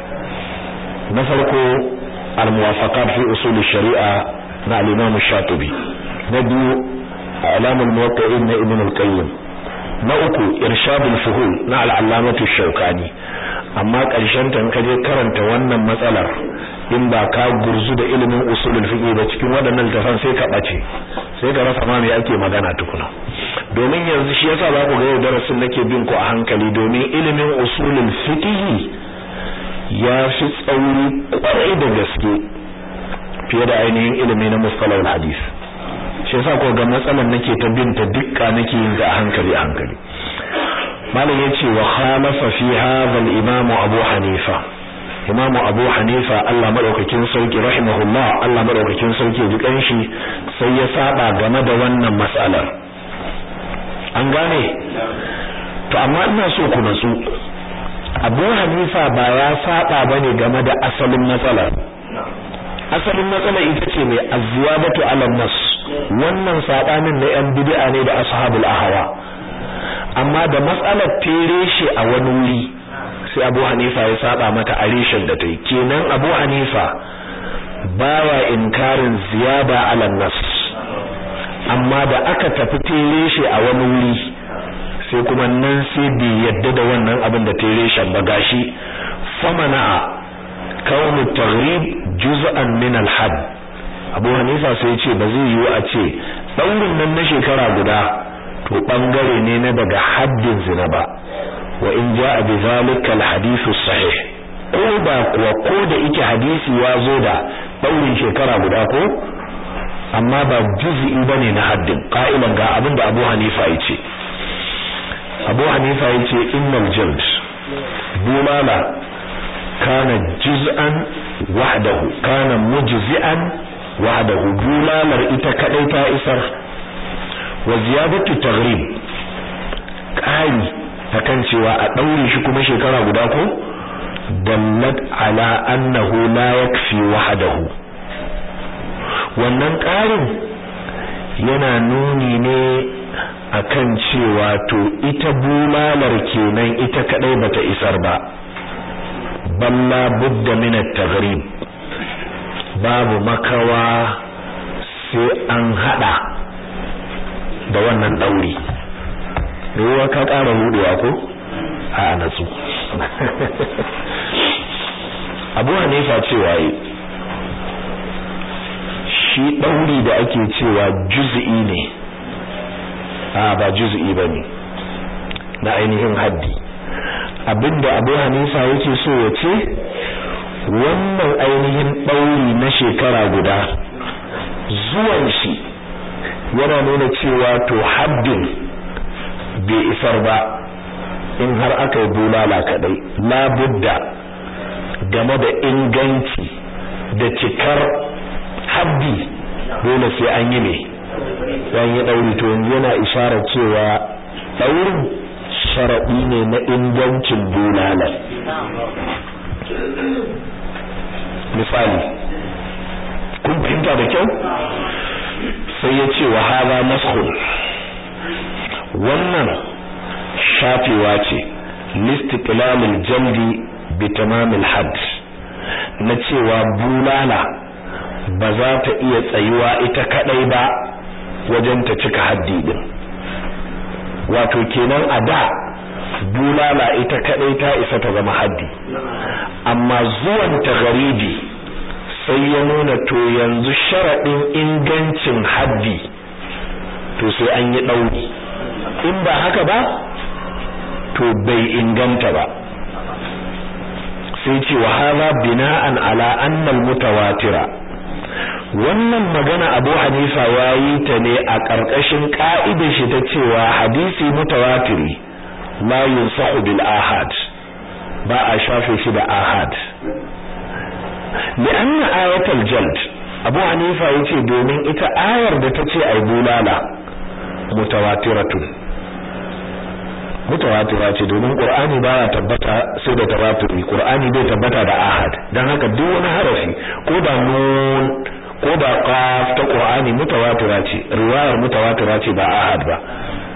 na farko al-muwafaqat fi usul sharia na al-imam shatibi na biyu alamul muwaqqi'in na ibn al-qayyim na uku irshadul fuhul na al-allamatu shaukani amma ƙarshen ta ka je karanta wannan matsalar in ba ka gurzu da ilimin usulul fiqh ba cikin waɗannan littafan sai ka bace sai ka rasa ma me ake magana tukuna domin yanzu shi yasa za ku ga yau darasin nake bin ku a hankali domin ilimin usulul fiqh ya fi tsauri kwarai da gaske fiye da ainihin ilimi na mustalahul hadith shi yasa ko ga matsalar nake ta bin ta dukka nake yin ta a hankali a hankali malam yace wa khalafa fi hadha al-imam Abu Hanifa Imam Abu Hanifa Allah madaukakin sauki rahimahullah Allah madaukakin sauki ji kanshi sai ya saba game da wannan mas'alar an gane to amma ina so ku natsu Abu Hanifa ba ya saba bane game da asalin matsalar asalin matsalar ita ce mai azwabatu ala nas wannan sabanin na yan bid'a ne da ashabul ahwa amma da matsalar tere shi a wani wuri sai Abu Hanifa ya saba mata a reshen da ta yi kenan Abu Hanifa baya inkarin ziyada ala nas amma da aka tafi tere shi a wani wuri sai kuma nan sai bai yadda da wannan abin da tere shi ba gashi famana kaunu taghrib juz'an min al-hadd Abu Hanifa sai ya ce ba zai yiwu a ce daurin nan na shekara guda to bangare ne na daga haddin zina ba wa in jaa bi zalika al-hadith sahih ko ba kuwa ko da yake hadisi ya zo da daurin shekara guda ko amma ba juz'i bane na haddin qa'ilan ga abin da Abu Hanifa ya ce Abu Hanifa ya ce innal jald bulala kana juz'an wahdahu kana mujzi'an wahdahu bulalar ita kadai ta isar wa ziyadatu taghrib kai akan cewa a daure shi kuma shekara guda ko dallat ala annahu la yakfi wahdahu wannan ƙarin yana nuni ne akan cewa to ita bulalar kenan ita kadai bata isar ba balla budda min at-taghrib babu makawa sai an hada da wannan dauri ruwa ka ƙara hudewa ko a natsu Abu Hanifa cewa yi shi dauri da ake cewa juz'i ne a ba juz'i bane na ainihin haddi abinda Abu Hanifa yake so ya ce wannan ainihin ɗauri na shekara guda zuwan shi yana nuna cewa to haddin bai isar ba in har aka yi bulala kadai labudda game da inganci da cikar haddi dole sai an yi ne yan yi dauri to yanzu yana isharar cewa daurin sharadi ne na ingancin bulala misali kun fahimta da kyau sai ya ce wa hada maskhul wannan shafewa ce listiqlalil jaldi bi tamamil hadd na cewa bulala ba za ta iya tsayuwa ita kadai ba wajen ta cika haddi din wato kenan a da bulala ita kadai ta isa ta zama haddi amma zuwan ta garibi sai ya nuna to yanzu sharadin ingancin haddi to sai an yi dauri in ba haka ba to bai inganta ba sai ce wa hadha bina'an ala anna al-mutawatira wannan magana Abu Hanifa yayi ta ne a ƙarƙashin ka'idar shi ta cewa hadisi mutawatiri la yunsahu bil ahad ba a shafe shi da ahad li'anna ayatul jald Abu Hanifa yace domin ita ayar da tace ai bulala mutawatiratun mutawatira ce domin qur'ani baya tabbata sai da tawaturi qur'ani bai tabbata da ahad dan haka duk wani harafi ko da nun ko da qaf ta qur'ani mutawatira ce riwayar mutawatira ce ba ahad ba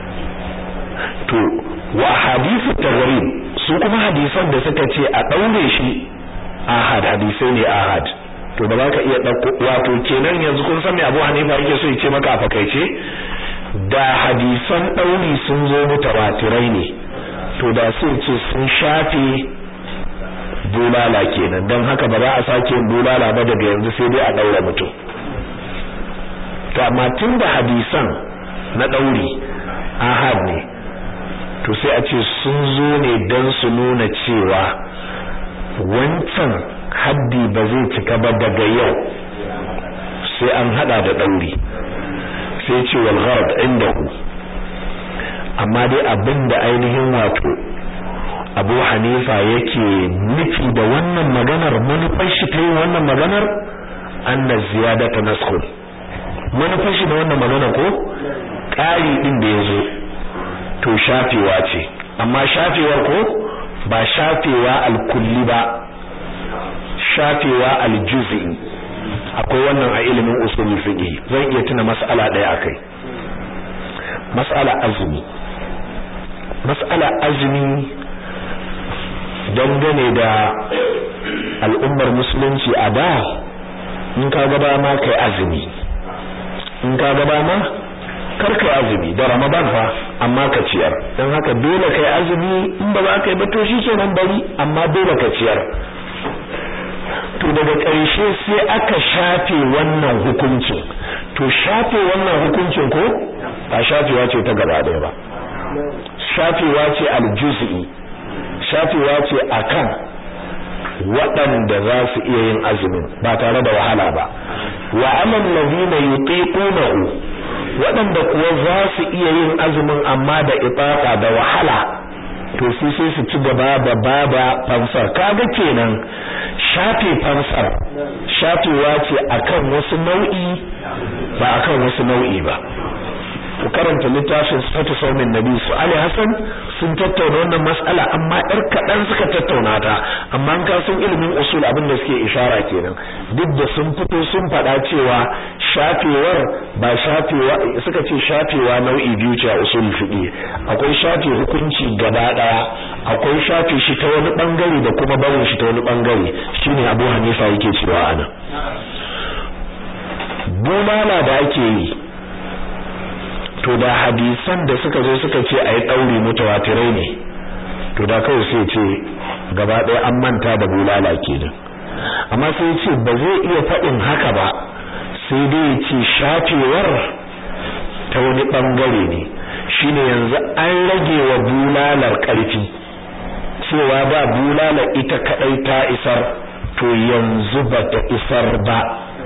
to wa hadithu taghrib su kuma hadisan da suka ce a daure shi ahad hadisai ne ahad to ba za ka iya dauko wato kenan yanzu kun san me Abu Hanifa yake so ya ce maka a fakaice da hadisan ɗauri sun zo mutawatirai ne to da sun ce sun shafe bulala kenan don haka ba za a sake yin bulala ba daga yanzu sai dai a ɗaura mutum to amma tun da hadisan na ɗauri ahad ne to sai a ce sun zo ne don su nuna cewa wancan haddi ba zai cika ba daga yau sai an hada da ɗauri sai ce wal gharad indahu amma dai abinda ainihin wato Abu Hanifa yake nufi da wannan maganar manufar shi ta yi wannan maganar anna ziyadata naskhun manufar shi da wannan magana ko ƙari din da yazo to shafewa ce amma shafewar ko ba shafewa al-kulli ba shafewa al-juz'i akwai wannan a ilimin usul fiqh zan iya tuna mas'ala daya akai mas'ala azumi mas'ala azumi dangane da al'ummar musulunci a da in ka ga ma kai azumi in ka ga ma kar kai azumi da ramadan fa amma ka ciyar dan haka dole kai azumi in ba za ka yi ba to shikenan bari amma dole ka ciyar to daga ƙarshe sai aka shafe wannan hukuncin to shafe wannan hukuncin ko ba shafewa ce ta gaba ɗaya ba shafewa ce aljuz'i shafewa ce akan waɗanda za su iya yin azumin ba tare da wahala ba wa amal ladina yutiqunahu waɗanda kuwa za su iya yin azumin amma da itaqa da wahala to su sai su ci gaba da baba fansar kaga kenan shafe fansar shafewa ce akan wasu nau'i ba akan wasu nau'i ba ku karanta littafin sifatu saumin nabi su Ali Hassan sun tattauna wannan mas'ala amma ɗar kaɗan suka tattauna ta amma an kasan ilimin usul abin da suke ishara kenan duk da sun fito sun faɗa cewa shafewar ba shafewa suka ce shafewa nau'i biyu ce a usul fiqi akwai shafe hukunci gaba ɗaya akwai shafe shi ta wani bangare da kuma barin shi ta wani bangare shine Abu Hanifa yake cewa ana bulala da ake yi to da hadisan da suka zo suka ce ayi daure mutawatirai ne to da kawai sai ce gaba ɗaya an manta da bulala kenan amma sai ce ba zai iya faɗin haka ba sai dai ya ce shafewar ta wani ɓangare ne shine yanzu an rage wa bulalar ƙarfi cewa ba bulala ita kaɗai ta isar to yanzu ba ta isar ba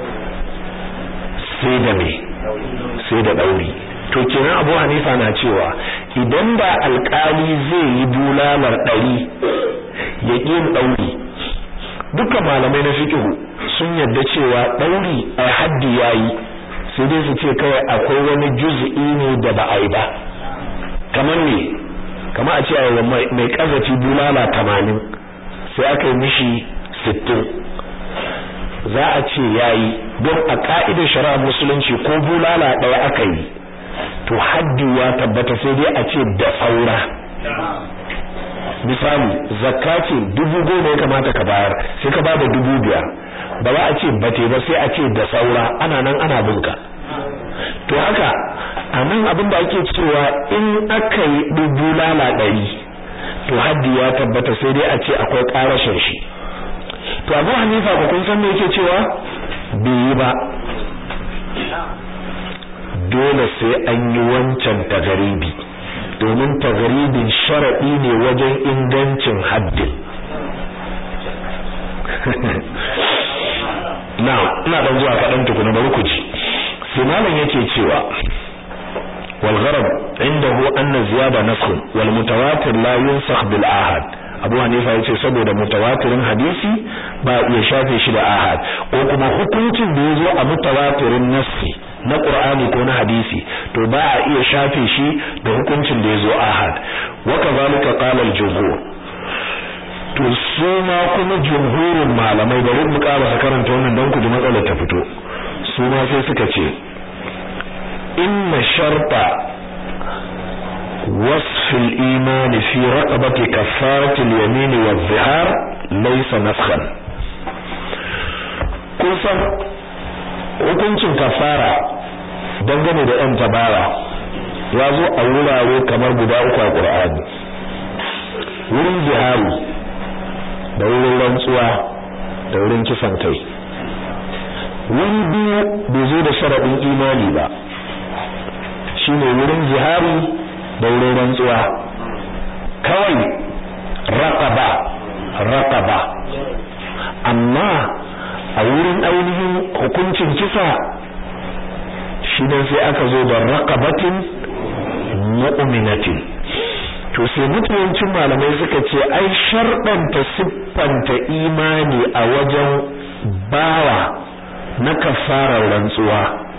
sai da me sai da ɗauri to kenan Abu Hanifa na cewa idan da alkali zai yi bulalar ɗari ya yin ɗauri duka malamai na fiqh sun yadda cewa ɗauri a haddi yayi sai dai su ce kawai akwai wani juz'i ne da ba a yi ba kamar ne kamar a ce a mai kazafi bulala tamanin sai aka yi mishi sittin za a ce yayi don a ka'idar shari'ar musulunci ko bulala ɗaya aka yi to haddi ya tabbata sai dai a ce da saura misali zakka ce dubu goma ya kamata ka bayar sai ka bada dubu biyar ba za a ce bate ba sai a ce da saura ana nan ana binka to haka a nan abin da ake cewa in aka yi dubu lala ɗari to haddi ya tabbata sai dai a ce akwai ƙarashin shi to abu hanifa ko kun san me yake cewa bai yi ba dole sai an yi wancan tagaribi domin tagaribin sharaɗi ne wajen ingancin haddin na ina dan zuwa kaɗan tukuna bari ku ji sai malam yake cewa wal gharab indahu anna ziyada naskhun wal mutawatir la yunsakh bil ahad Abu Hanifa yace saboda mutawatirin hadisi ba iya shafe shi da ahad ko kuma hukuncin da yazo a mutawatirin nassi na Qur'ani ko na hadisi to ba a iya shafe shi da hukuncin da yazo ahad wa kadhalika qala al-jumhur to su ma kuma jumhurin malamai bari mu ƙara karanta wannan don ku ji matsalar ta fito su ma sai suka ce inna sharta وصف الإيمان في رقبة كفارة اليمين والظهار ليس نسخا kusan hukuncin kafara dangane da ‘yan tabara ya zo a wurare kamar guda uku a ƙur'ani wurin zihari da wurin rantsuwa da wurin kisan kai wuri biyu bai zo da sharaɗin imani ba shine wurin zihari da wurin rantsuwa kawai raqaba raqaba amma a wurin ainihin hukuncin kisa shi ne sai aka zo da raqabatin mu'minatin to sai mutuwancin malamai suka ce ai sharɗanta siffanta imani a wajen bawa na kafarar rantsuwa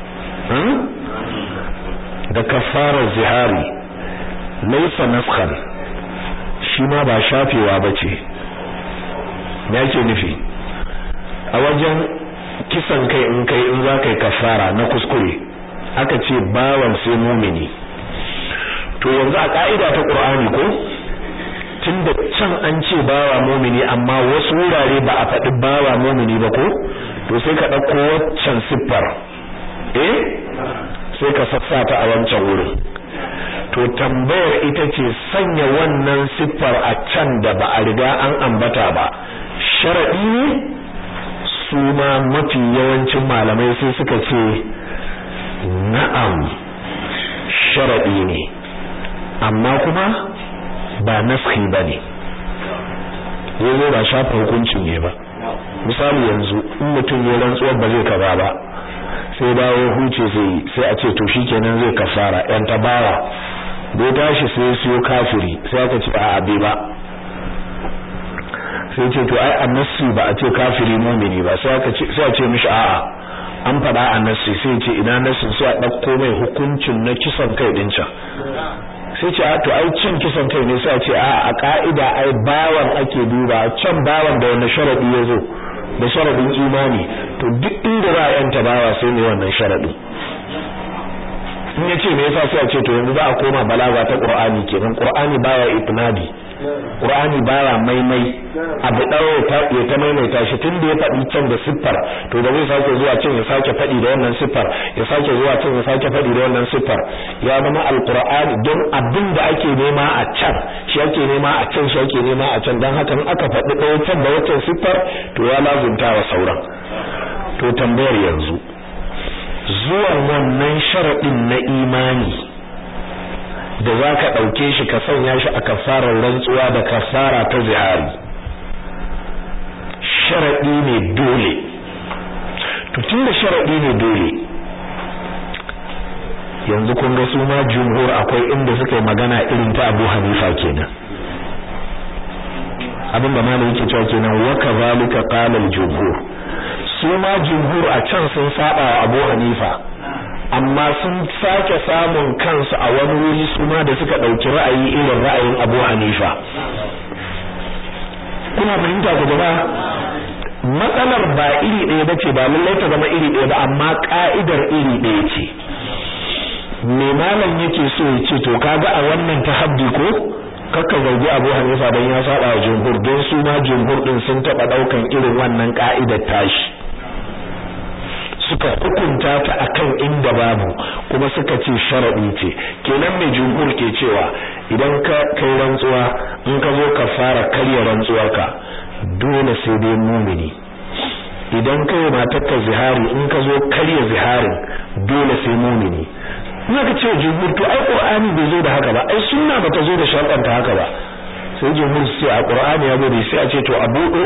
da kafarar zihari laisa naskhan shi ma ba shafewa bace me yake nufi a wajen kisan kai in kai in za ka yi kafara na kuskure aka ce bawan sai mumini to yanzu a ka'ida ta qur'ani ko tunda can an ce bawa mumini amma wasu wurare ba a faɗi bawa mumini ba ko to sai ka ɗauko waccan siffar eh sai ka sassa ta a wancan wurin to tambayar ita ce sanya wannan siffar a can da ba a riga an ambata ba sharadi ne su ma mafi yawancin malamai sai suka ce na'am sharadi ne amma kuma ba naskhi bane yazo ba shafa hukuncin ne ba misali yanzu in mutum ya rantsuwar ba zai kaza ba sai dawo huce sai sai a ce to shikenan zai kafara yan tabawa da tashi sai siyo kafiri sai aka ce a abe ba sai ce to ai annasi ba a ce kafiri mumini ba sai aka ce sai a ce mishi a'a an faɗa annasi sai ce ina nasin sai a ɗauko mai hukuncin na kisan kai din can sai ce a to ai cin kisan kai ne sai a ce a a ka'ida ai bawan ake duba can bawan da wani sharadi ya zo da sharadin imani to duk inda za a yanta bawa sai ne wannan sharadin in yace me yasa sai a ce to yanzu za a koma balaga ta Qur'ani kenan Qur'ani baya itnadi Qur'ani baya maimai abu dawo ta ya ta maimaita shi tun da ya faɗi can da siffar to da zai sake zuwa can ya sake faɗi da wannan siffar ya sake zuwa can ya sake faɗi da wannan siffar ya zama alqur'ani don abin da ake nema a can shi ake nema a can shi ake nema a can dan haka in aka faɗi ɗaya can da wancan siffar to ya lazunta wa sauran to tambayar yanzu zuwan wannan sharaɗin na imani da za ka ɗauke shi ka sanya shi a kafarar rantsuwa da kafara ta zihari sharaɗi ne dole to tun da sharaɗi ne dole yanzu kun ga su ma jumhur akwai inda suka yi magana irin ta abu hanifa kenan abin da malam yake cewa kenan wa kadhalika qala al-jumhur su ma jumhur a can sun saba wa Abu Hanifa amma sun sake samun kansu a wani wuri suma da suka ɗauki ra'ayi irin ra'ayin Abu Hanifa kuna fahimta ku jama'a matsalar ba iri ɗaya bace ba lallai ta zama iri ɗaya ba amma ka'idar iri ɗaya ce me malam yake so ya ce to kaga a wannan tahaddi ko kakka zargi Abu Hanifa dan ya saba wa jumhur don su ma jumhur din sun taba daukan irin wannan ka'idar tashi suka hukunta ta akan inda babu kuma suka ce sharadi ce kenan mai jumhur ke cewa idan ka kai rantsuwa in ka zo ka fara karya rantsuwarka dole sai dai mumini idan kai matarka zihari in ka zo karya ziharin dole sai mumini ina ka ce jumhur to ai qur'ani bai zo da haka ba ai sunna bata zo da sharɗanta haka ba sai jumhur sai a qur'ani ya gode sai a ce to abudu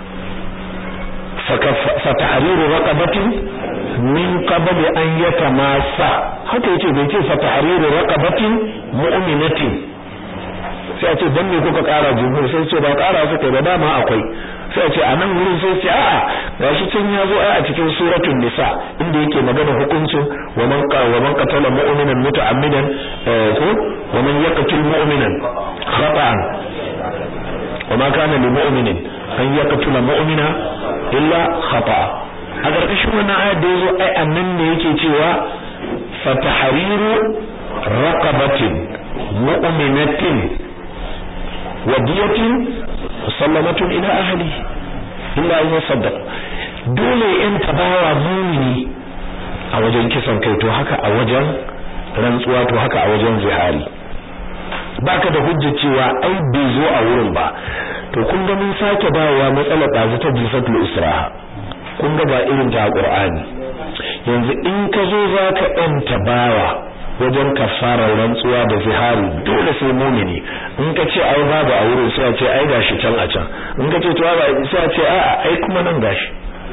fa tahriru raqabatin min qabli an yatamassa haka yace bai ce fa tahriru raqabatin mu'minatin sai a ce dan me kuka kara jumhur sai ce ba kara suka da dama akwai sai a ce a nan wurin sai ce a'a gashi can ya zo a cikin suratul nisa inda yake magana hukuncin wa man wa man qatala mu'minan muta'ammidan ko wa man yaqtul mu'minan khata'an wa ma kana lil mu'minin an yaqtula mu'mina illa khata'a a ƙarƙashin wannan ayat da yazo ai annan ne yake cewa fa tahriru raqabatin mu'minatin wadiyatin musallamatun ila ahli illa an yasaddaq dole in tabawa mumini a wajen kisan kai to haka a wajen rantsuwa to haka a wajen zihari baka da hujja cewa ai bai zo a wurin ba to kun ga mun sake dawowa matsalar dazu ta jisatul israha kun ga ba irin ta qur'ani yanzu in ka zo zaka yanta bawa wajen kafarar rantsuwa da zihari dole sai mumini in ka ce ai babu a wurin sai a ce ai gashi can a can in ka ce to ba sai a ce a'a ai kuma nan gashi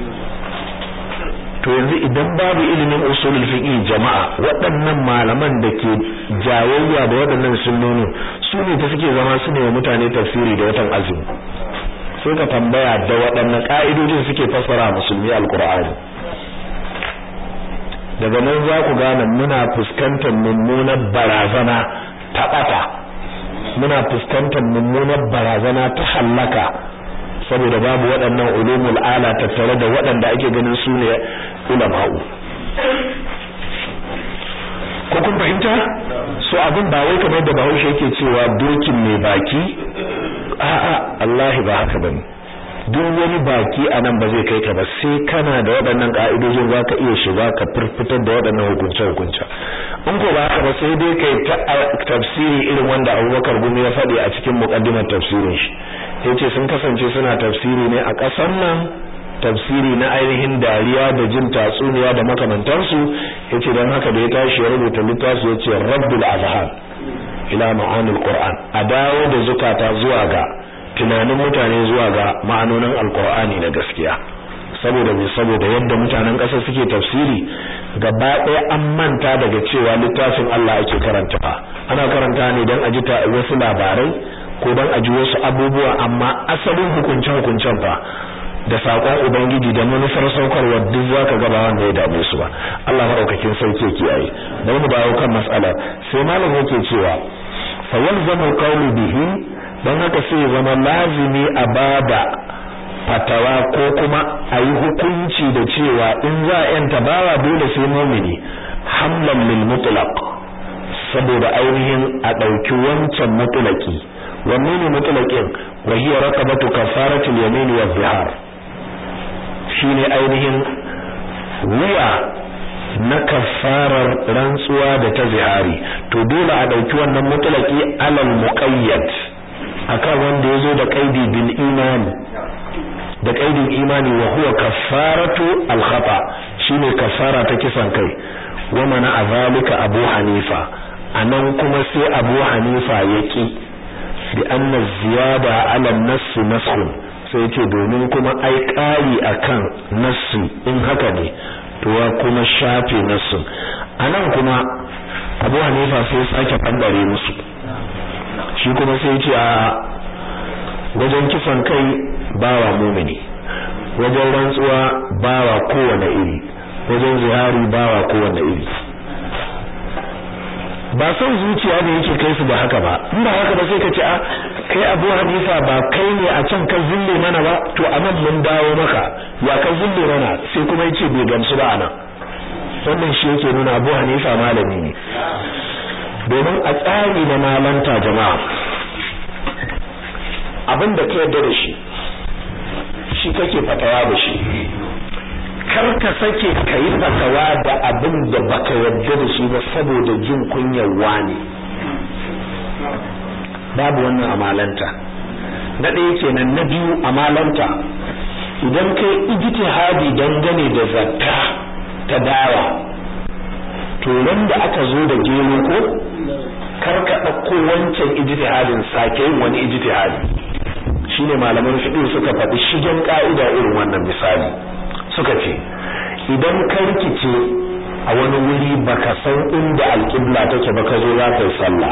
to yanzu idan babu ilimin usulul fiqh jama'a waɗannan malaman da ke jayayya da waɗannan sunnoni su ne ta suke zama su ne wa mutane tafsiri da watan azumi sai ka tambaya da waɗannan ka'idojin suke fassara musulmi alqur'ani daga nan za ku gane muna fuskantar mummunar barazana ta ɓata muna fuskantar mummunar barazana ta hallaka saboda babu waɗannan ulumul ala tattare da waɗanda ake ganin su ne ulama'u ko kun fahimta so abin ba wai kamar da bahaushe yake cewa dokin mai baki a'a Allah ba haka bane duk wani baki a nan ba zai kai ka ba sai kana da waɗannan ƙa'idojin za ka iya shiga ka firfitar da waɗannan hukunce-hukunce in ko ba haka ba sai dai kai tafsiri irin wanda abubakar gumi ya faɗi a cikin muƙaddimar tafsirin shi ya ce sun kasance suna tafsiri ne a ƙasar nan tafsiri na ainihin dariya da jin tatsuniya da makamantansu ya ce don haka da ya tashi ya rubuta littafi ya ce rabbul azhar ila ma'anil qur'an a dawo da zukata zuwa ga tunanin mutane zuwa ga ma'anonin alkur'ani na gaskiya saboda me saboda yadda mutanen ƙasa suke tafsiri gaba ɗaya an manta daga cewa littafin Allah ake karanta ana karanta ne don a ji wasu labarai ko don a ji wasu abubuwa amma asalin hukunce hukuncen fa da saƙon ubangiji da manufar saukarwa duk zaka ga ba wanda ya dame su ba Allah madaukakin sauke kiyaye bari mu dawo kan mas'ala sai malam yake cewa fa yalzamu qawlu bihi don haka sai ya zama lazimi a bada fatawa ko kuma a yi hukunci da cewa in za a yanta bawa dole sai mumini hamlan lil mutlaq saboda ainihin a ɗauki wancan mutlaki wanne ne mutlaqin wa hiya raqabatu kafaratul yamin wa zihar shine ainihin wuya na kafarar rantsuwa da ta zihari to dole a ɗauki wannan mutlaki alal muqayyad akan wanda yazo da qaidi bil imani da qaidin imani wa huwa kaffaratu al khata shine kaffara ta kisan kai wa mana azalika abu hanifa anan kuma sai abu hanifa yaki bi anna ziyada ala an-nass naskhun sai yace domin kuma ai kari akan nassi in haka ne to ya kuma shafe nassin anan kuma abu hanifa sai sake fandare musu shi kuma sai ce a wajen kisan kai bawa mumini wajen rantsuwa bawa kowane iri wajen zihari bawa kowane iri ba son zuciya ne yake kai su da haka ba in ba haka ba sai ka ce a kai Abu Hanifa ba kai ne a can ka zille mana ba to anan mun dawo maka ya ka zille mana sai kuma yace bai gamsu ba anan wannan shi yake nuna Abu Hanifa malami ne domin a tsari na malanta jama'a abin da ka yarda da shi shi kake fatawa da shi kar ka sake ka yi fatawa da abin da baka yarda da shi ba saboda jin kunyar wani babu wannan amalanta na ɗaya kenan na biyu amalanta idan kai ijtihadi dangane da zakka ta dawa to ran da aka zo da gero ko kar ka ɗauko wancan ijtihadin sake yin wani ijtihadi shine malaman fiqh suka faɗi shigen ka'ida irin wannan misali suka ce idan ka rikice a wani wuri baka san inda alƙibla take ba ka zo za ka yi sallah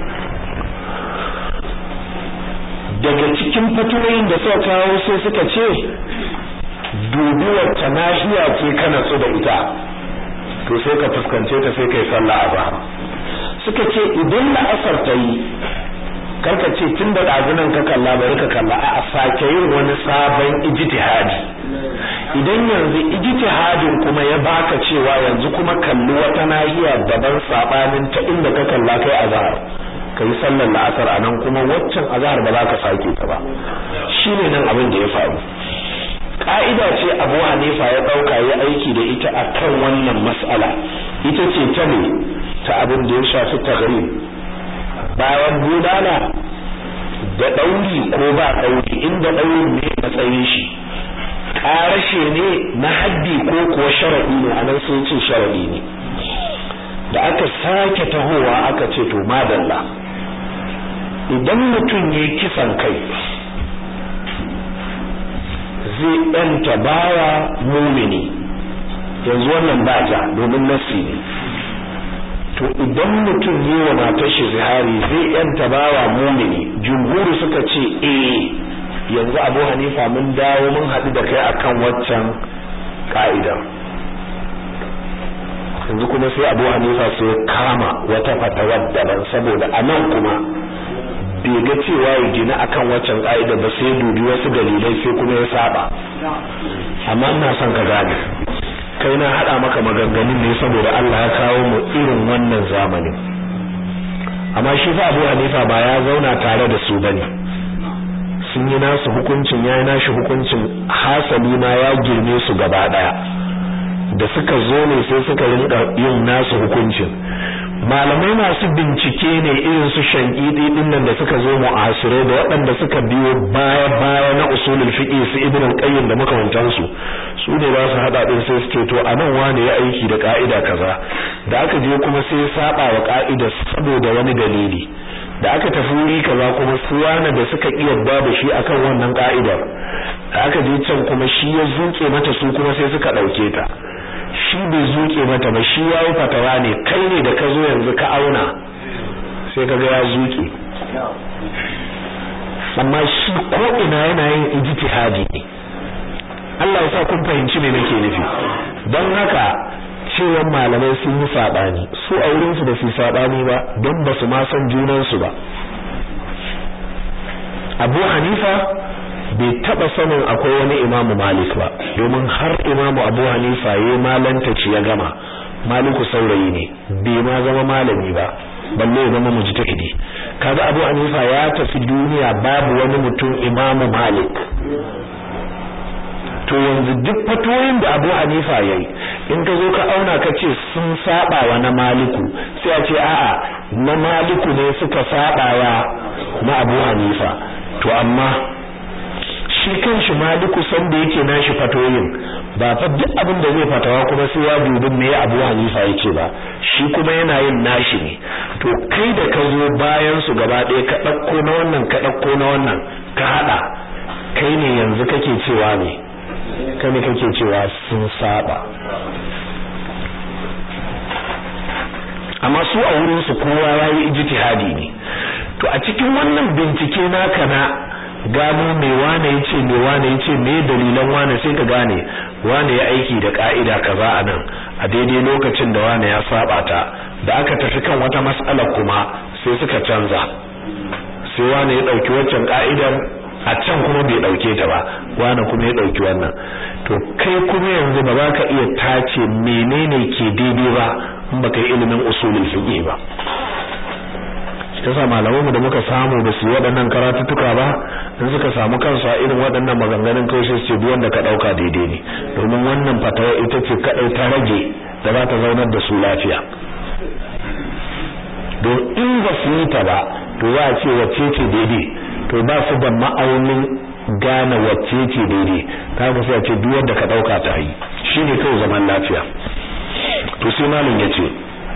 daga cikin fatoyin da suka kawo sai suka ce dubi wacce nahiya ce kana so da ita to sai ka fuskance ta sai kai sallah a zahar suka ce idan la'asar ta yi karka ce tun da ɗazunan ka kalla bari ka kalla a sake yin wani sabon ijtihadi idan yanzu ijtihadin kuma ya baka cewa yanzu kuma kalli wata nahiya daban sabanin ta inda ka kalla kai azhar kai sallar la'asar anan kuma waccan azhar ba za ka sake ta ba shine nan abin da ya faru ka'ida ce Abu Hanifa ya dauka ya aiki da ita akan wannan mas'ala ita ce ta ne ta abin da ya shafi taghrib bayan bulala da ɗauri ko ba ɗauri inda ɗaurin ne matsayin shi ƙarashe ne na haddi ko kuwa sharaɗi ne a nan sun ce sharaɗi ne da aka sake tahowa aka ce to madalla idan mutum ya kisan kai zai ɗanta bawa mumini yanzu wannan ba ja domin nasi ne to idan mutum yi wa matar shi zihari zai yanta bawa mumini jumhuri suka ce eh yanzu Abu Hanifa mun dawo mun haɗu da kai akan waccan ka'idar yanzu kuma sai Abu Hanifa sai kama wata fatawar daban saboda anan kuma bai ga cewa ya gina akan waccan ka'idar ba sai dubi wasu dalilai sai kuma ya saba amma ina son ka gane kai na hada maka maganganun ne saboda Allah ya kawo mu irin wannan zamanin amma shi fa Abu Hanifa ba ya zauna tare da su bane sun yi nasu hukuncin yayi nashi hukuncin hasali ma ya girme su gaba daya da suka zo ne sai suka rinka yin nasu hukuncin malamai masu bincike ne irin su shankidi din nan da suka zo mu'asire da waɗanda suka biyo baya baya na usulul fiqh su ibn al-qayyim da makamantan su su ne za su hada din sai suke to anan wane ya aiki da ka'ida kaza da aka je kuma sai saba wa ka'ida saboda wani dalili da aka tafi wuri kaza kuma su wane da suka yarda da shi akan wannan ka'idar da aka je can kuma shi ya zuke mata su kuma sai suka dauke ta shi bai zuke mata ba shi ya yi fatawa ne kai ne da ka zo yanzu ka auna sai ka ga ya zuke amma shi ko ina yana yin ijtihadi ne Allah ya sa kun fahimci me nake nufi don haka cewa malamai sun yi sabani su a wurin su da su sabani ba don ba su ma san junan su ba Abu Hanifa bai taba sanin akwai wani imamu malik ba domin har imamu abu hanifa ya malanta ci ya gama maliku saurayi ne bai ma zama malami ba balle ya zama mujtahidi kaga abu hanifa ya tafi duniya babu wani mutum imamu malik to yanzu duk fatoyin da abu hanifa yayi in ka zo ka auna ka ce sun saba wa na maliku sai a ce a'a na maliku ne suka saba wa na abu hanifa to amma shi kanshi maliku san da yake nashi fatoyin ba fa duk abin da zai fatawa kuma sai ya dubi me Abu Hanifa yake ba shi kuma yana yin nashi ne to kai da ka zo bayan su gaba ɗaya ka ɗauko na wannan ka ɗauko na wannan ka haɗa kai ne yanzu kake cewa ne kai ne kake cewa sun saba amma su a wurin su kowa yayi ijtihadi ne to a cikin wannan bincike naka na gano me wane yace me wane yace me dalilan wane sai ka gane wane ya aiki da ka'ida kaza anan a daidai lokacin da wane ya saba ta da aka tafi kan wata mas'ala kuma sai suka canza sai wani ya dauki waccan ka'idar a can kuma bai dauke ta ba wani kuma ya dauki wannan to kai kuma yanzu ba za ka iya tace menene ke daidai ba in baka yi ilimin usulul fiqh ba yasa malamanmu da muka samu da su waɗannan karatuttuka ba in suka samu kansu a irin waɗannan maganganun kawai sai su ce wanda ka ɗauka daidai ne domin wannan fatawa ita ce kaɗai ta rage da za ta zaunar da su lafiya don in ba su yi ta ba to za a ce wacce ce daidai to ba su da ma'aunin gane wacce ce daidai ta haka sai a ce duk wanda ka ɗauka ta yi shine kawai zaman lafiya to sai malam ya ce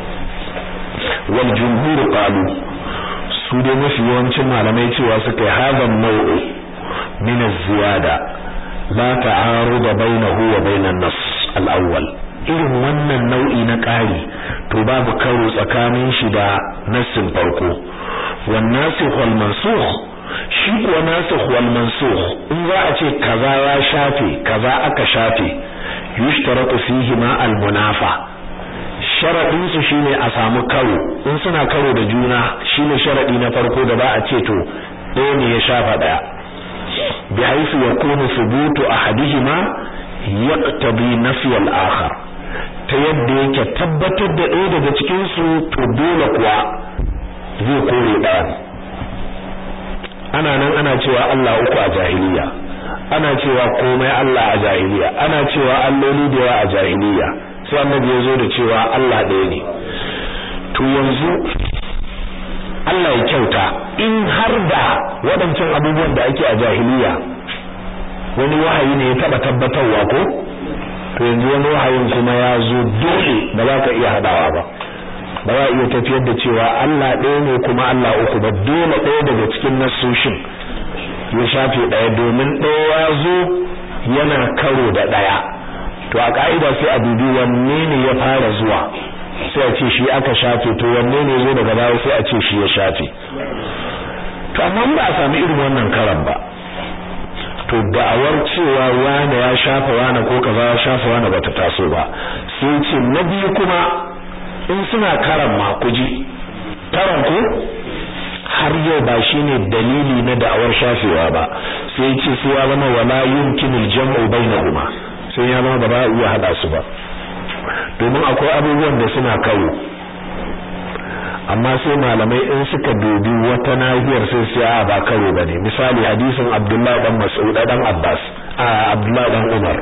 wal jumhur qalu su dai mafi yawancin malamai cewa suka yi hazan nau'u min az-ziyada la ta'aruda bainahu wa bainan nas al-awwal irin wannan nau'i na ƙari to babu karo tsakanin shi da nassin farko wan nasikh wal mansukh shi kuwa nasikh wal mansukh in za a ce kaza ya shafe kaza aka shafe yushtaratu fihi ma al-munafa sharadin su shine a samu karo in suna karo da juna shine sharadi na farko da ba a ce to ɗaya ne ya shafa ɗaya bi haisu yakunu thubutu ahadihima yaqtadi nafi al-akhar ta yadda yake tabbatar da ɗaya daga cikin su to dole kuwa zai kore ɗaya ana nan ana cewa Allah uku a jahiliya ana cewa komai Allah a jahiliya ana cewa alloli da yawa a jahiliya sai annabi ya zo da cewa Allah ɗaya ne to yanzu Allah ya kyauta in har da waɗancan abubuwan da ake a jahiliya wani wahayi ne ya taɓa tabbatarwa ko to yanzu wani wahayin kuma ya zo dole ba za ka iya haɗawa ba ba za a iya tafiyar da cewa Allah ɗaya ne kuma Allah uku ba dole ɗaya daga cikin nasoshin ya shafe ɗaya domin ɗaya ya zo yana karo da ɗaya to a ka'ida sai a dubi wanne ne ya fara zuwa sai a ce shi aka shafe to wanne ne zo daga baya sai a ce shi ya shafe to amma ba a sami irin wannan karan ba to da'awar cewa wane ya shafa wane ko kaza ya shafa wane bata taso ba sai ce na biyu kuma in suna karan ma kuji karan ko har yau ba shine dalili na da'awar shafewa ba sai ce sai ya zama wala yumkinul jam'u bainahuma sai ya zama ba za a iya hada su ba domin akwai abubuwan da suna kawo amma sai malamai in suka dubi wata nahiyar sai su a ba karo bane misali hadisin Abdullah dan Mas'ud dan Abbas a Abdullah dan Umar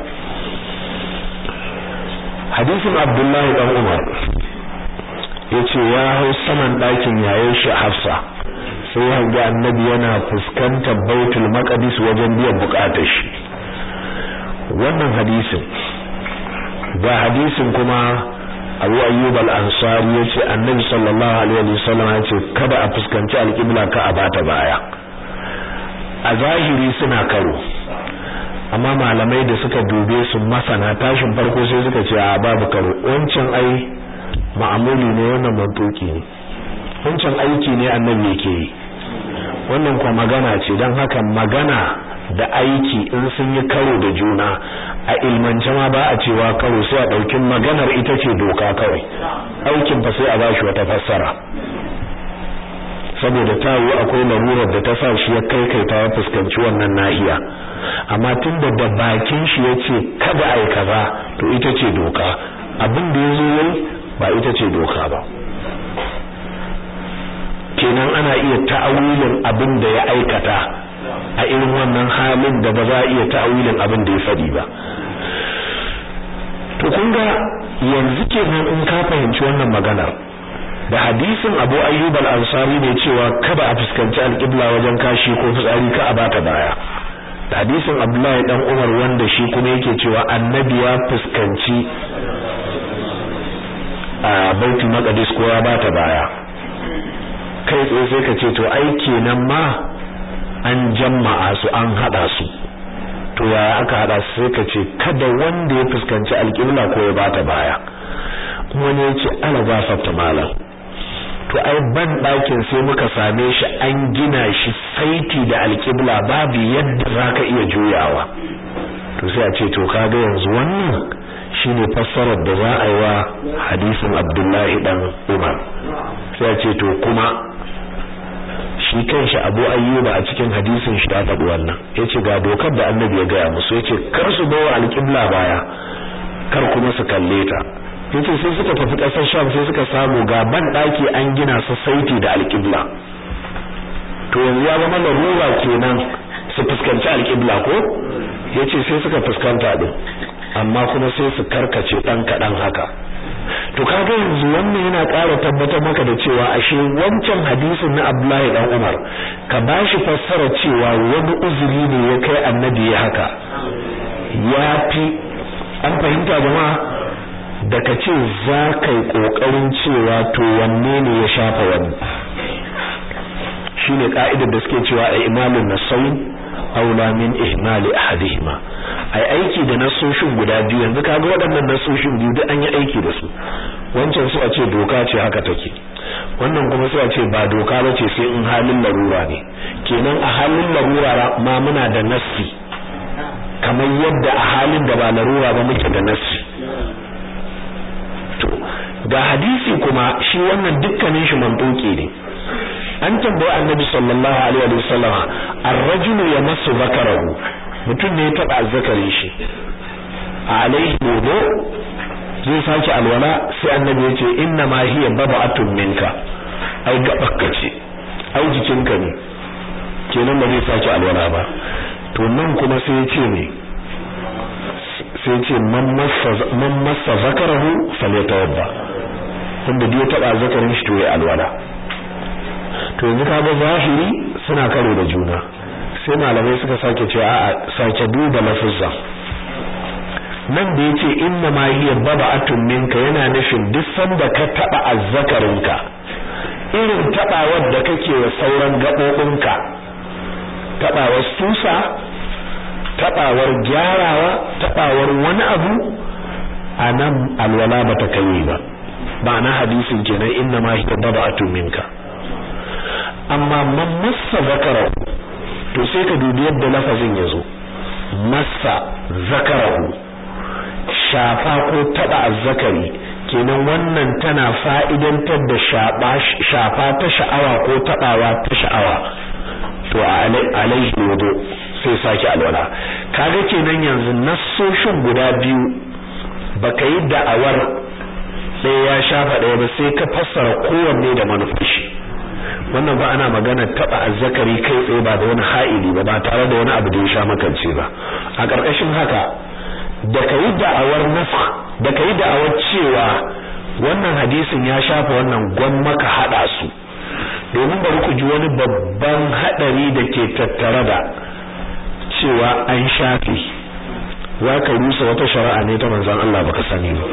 hadisin Abdullah dan Umar yace ya hau saman ɗakin yayin shi Hafsa sai ya ga annabi yana fuskantar Baitul Maqdis wajen biyan bukatar shi wannan hadisin ga hadisin kuma Abu Ayyub al-Ansari yace Annabi sallallahu alaihi wasallam yace kada a fuskanci al-qibla ka a bata baya a zahiri suna karo amma malamai da suka dube su masana tashin farko sai suka ce a babu karo wancan ai ma'amuli ne wannan mantoki ne wancan aiki ne annabi yake yi wannan kuma magana ce don haka magana da aiki in sun yi karo da juna a ilmance ma ba a cewa karo sai a ɗauki maganar ita ce doka kawai aikin fa sai a ba shi wata fassara saboda ta yi akwai larurar da ta sa shi ya kai kai ta fuskanci wannan nahiya amma tun da da bakin shi ya ce kada a yi kaza to ita ce doka abin da ya zo yayi ba ita ce doka ba kenan ana iya ta'awilin abin da ya aikata a irin wannan halin da ba za a iya ta'awilin abin da ya faɗi ba to kun ga yanzu kenan in ka fahimci wannan maganar da hadisin Abu Ayyub al-Ansari ne cewa kada a fuskanci al-qibla wajen kashi ko fitsari ka a bata baya da hadisin Abdullahi dan Umar wanda shi kuma yake cewa annabi ya fuskanci a Baitul Maqdis ko ya bata baya kai tsaye sai ka ce to ai kenan ma an jama'a su an hada su to yaya aka hada su sai ka ce kada wanda ya fuskanci alƙibla ko ya bata baya wani ya ce ala gafarta malam to ai ban ɗakin sai muka same shi an gina shi saiti da alƙibla babu yadda zaka iya juyawa to sai a ce to kaga yanzu wannan shine fassarar da za a yi wa hadisin Abdullahi dan Umar sai ce to kuma shi kanshi Abu Ayyuba a cikin hadisin shi ta faɗi wannan yace ga dokar da Annabi ya gaya musu yace kar su bawa alƙibla baya kar kuma su kalle ta yace sai suka tafi ƙasar Sham sai suka samu ga ban daki an gina su saiti da alƙibla to yanzu ya zama larura kenan su fuskanci alƙibla ko yace sai suka fuskanta din amma kuma sai su karkace dan kadan haka to kaga yanzu wannan yana ƙara tabbatar maka da cewa ashe wancan hadisin na Abdullahi dan Umar ka bashi fassara cewa wani uzuri ne ya kai annabi ya haka yafi an fahimta jama'a da ka ce za ka yi ƙoƙarin cewa to wanne ne ya shafa wani shine ka'idar da suke cewa a imalin nasayin aula min ihmali ahadihima ai aiki da nasoshin guda biyu yanzu kaga waɗannan nasoshin biyu duk an yi aiki da su wancan su a ce doka ce haka take wannan kuma su a ce ba doka ba ce sai in halin larura ne kenan a halin larura ma muna da nassi kamar yadda a halin da ba larura ba muke da nassi to ga hadisi kuma shi wannan dukkanin shi mantuki ne an tambayi annabi sallallahu alaihi wa sallama ar-rajulu yamassu zakarahu mutum ne ya taba azzakarin shi alaihi wudu zai sake alwala sai annabi ya ce inna ma hiya baba'atun minka ai gabakka ce ai jikinka ne kenan ba zai sake alwala ba to nan kuma sai ya ce ne sai ce man massa zakarahu falyatawadda wanda duk ya taba zakarin shi to ya alwala to yanzu kaga zahiri suna karo da juna sai malamai suka sake cewa a'a sake duba lafuzza nan da yace inna ma hiya baba'atun minka yana nufin duk sanda ka taba azzakarinka irin tabawar da kake wa sauran gabobinka tabawar susa tabawar gyarawa tabawar wani abu anan alwala bata kai ba ba na hadisin kenan inna ma hiya baba'atun minka amma man massa zakarahu to sai ka dubi yadda lafazin yazo massa zakarahu shafa ko taba azzakari kenan wannan tana fa'idantar da shafa ta sha'awa ko tabawa ta sha'awa to alaihi wudu sai sake alwala kaga kenan yanzu nassoshin guda biyu baka yi da'awar ɗaya ya shafa ɗaya ba sai ka fassara kowanne da manufashi wannan ba ana magana taba azzakari kai tsaye ba da wani ha'ili ba ba tare da wani abu da ya sha makance ba a ƙarƙashin haka da kai da'awar nafs da kai da'awar cewa wannan hadisin ya shafa wannan gwamma ka hada su domin bari ku ji wani babban hadari da ke tattare da cewa an shafe za ka rusa wata shari'a ne ta manzon Allah baka sani ba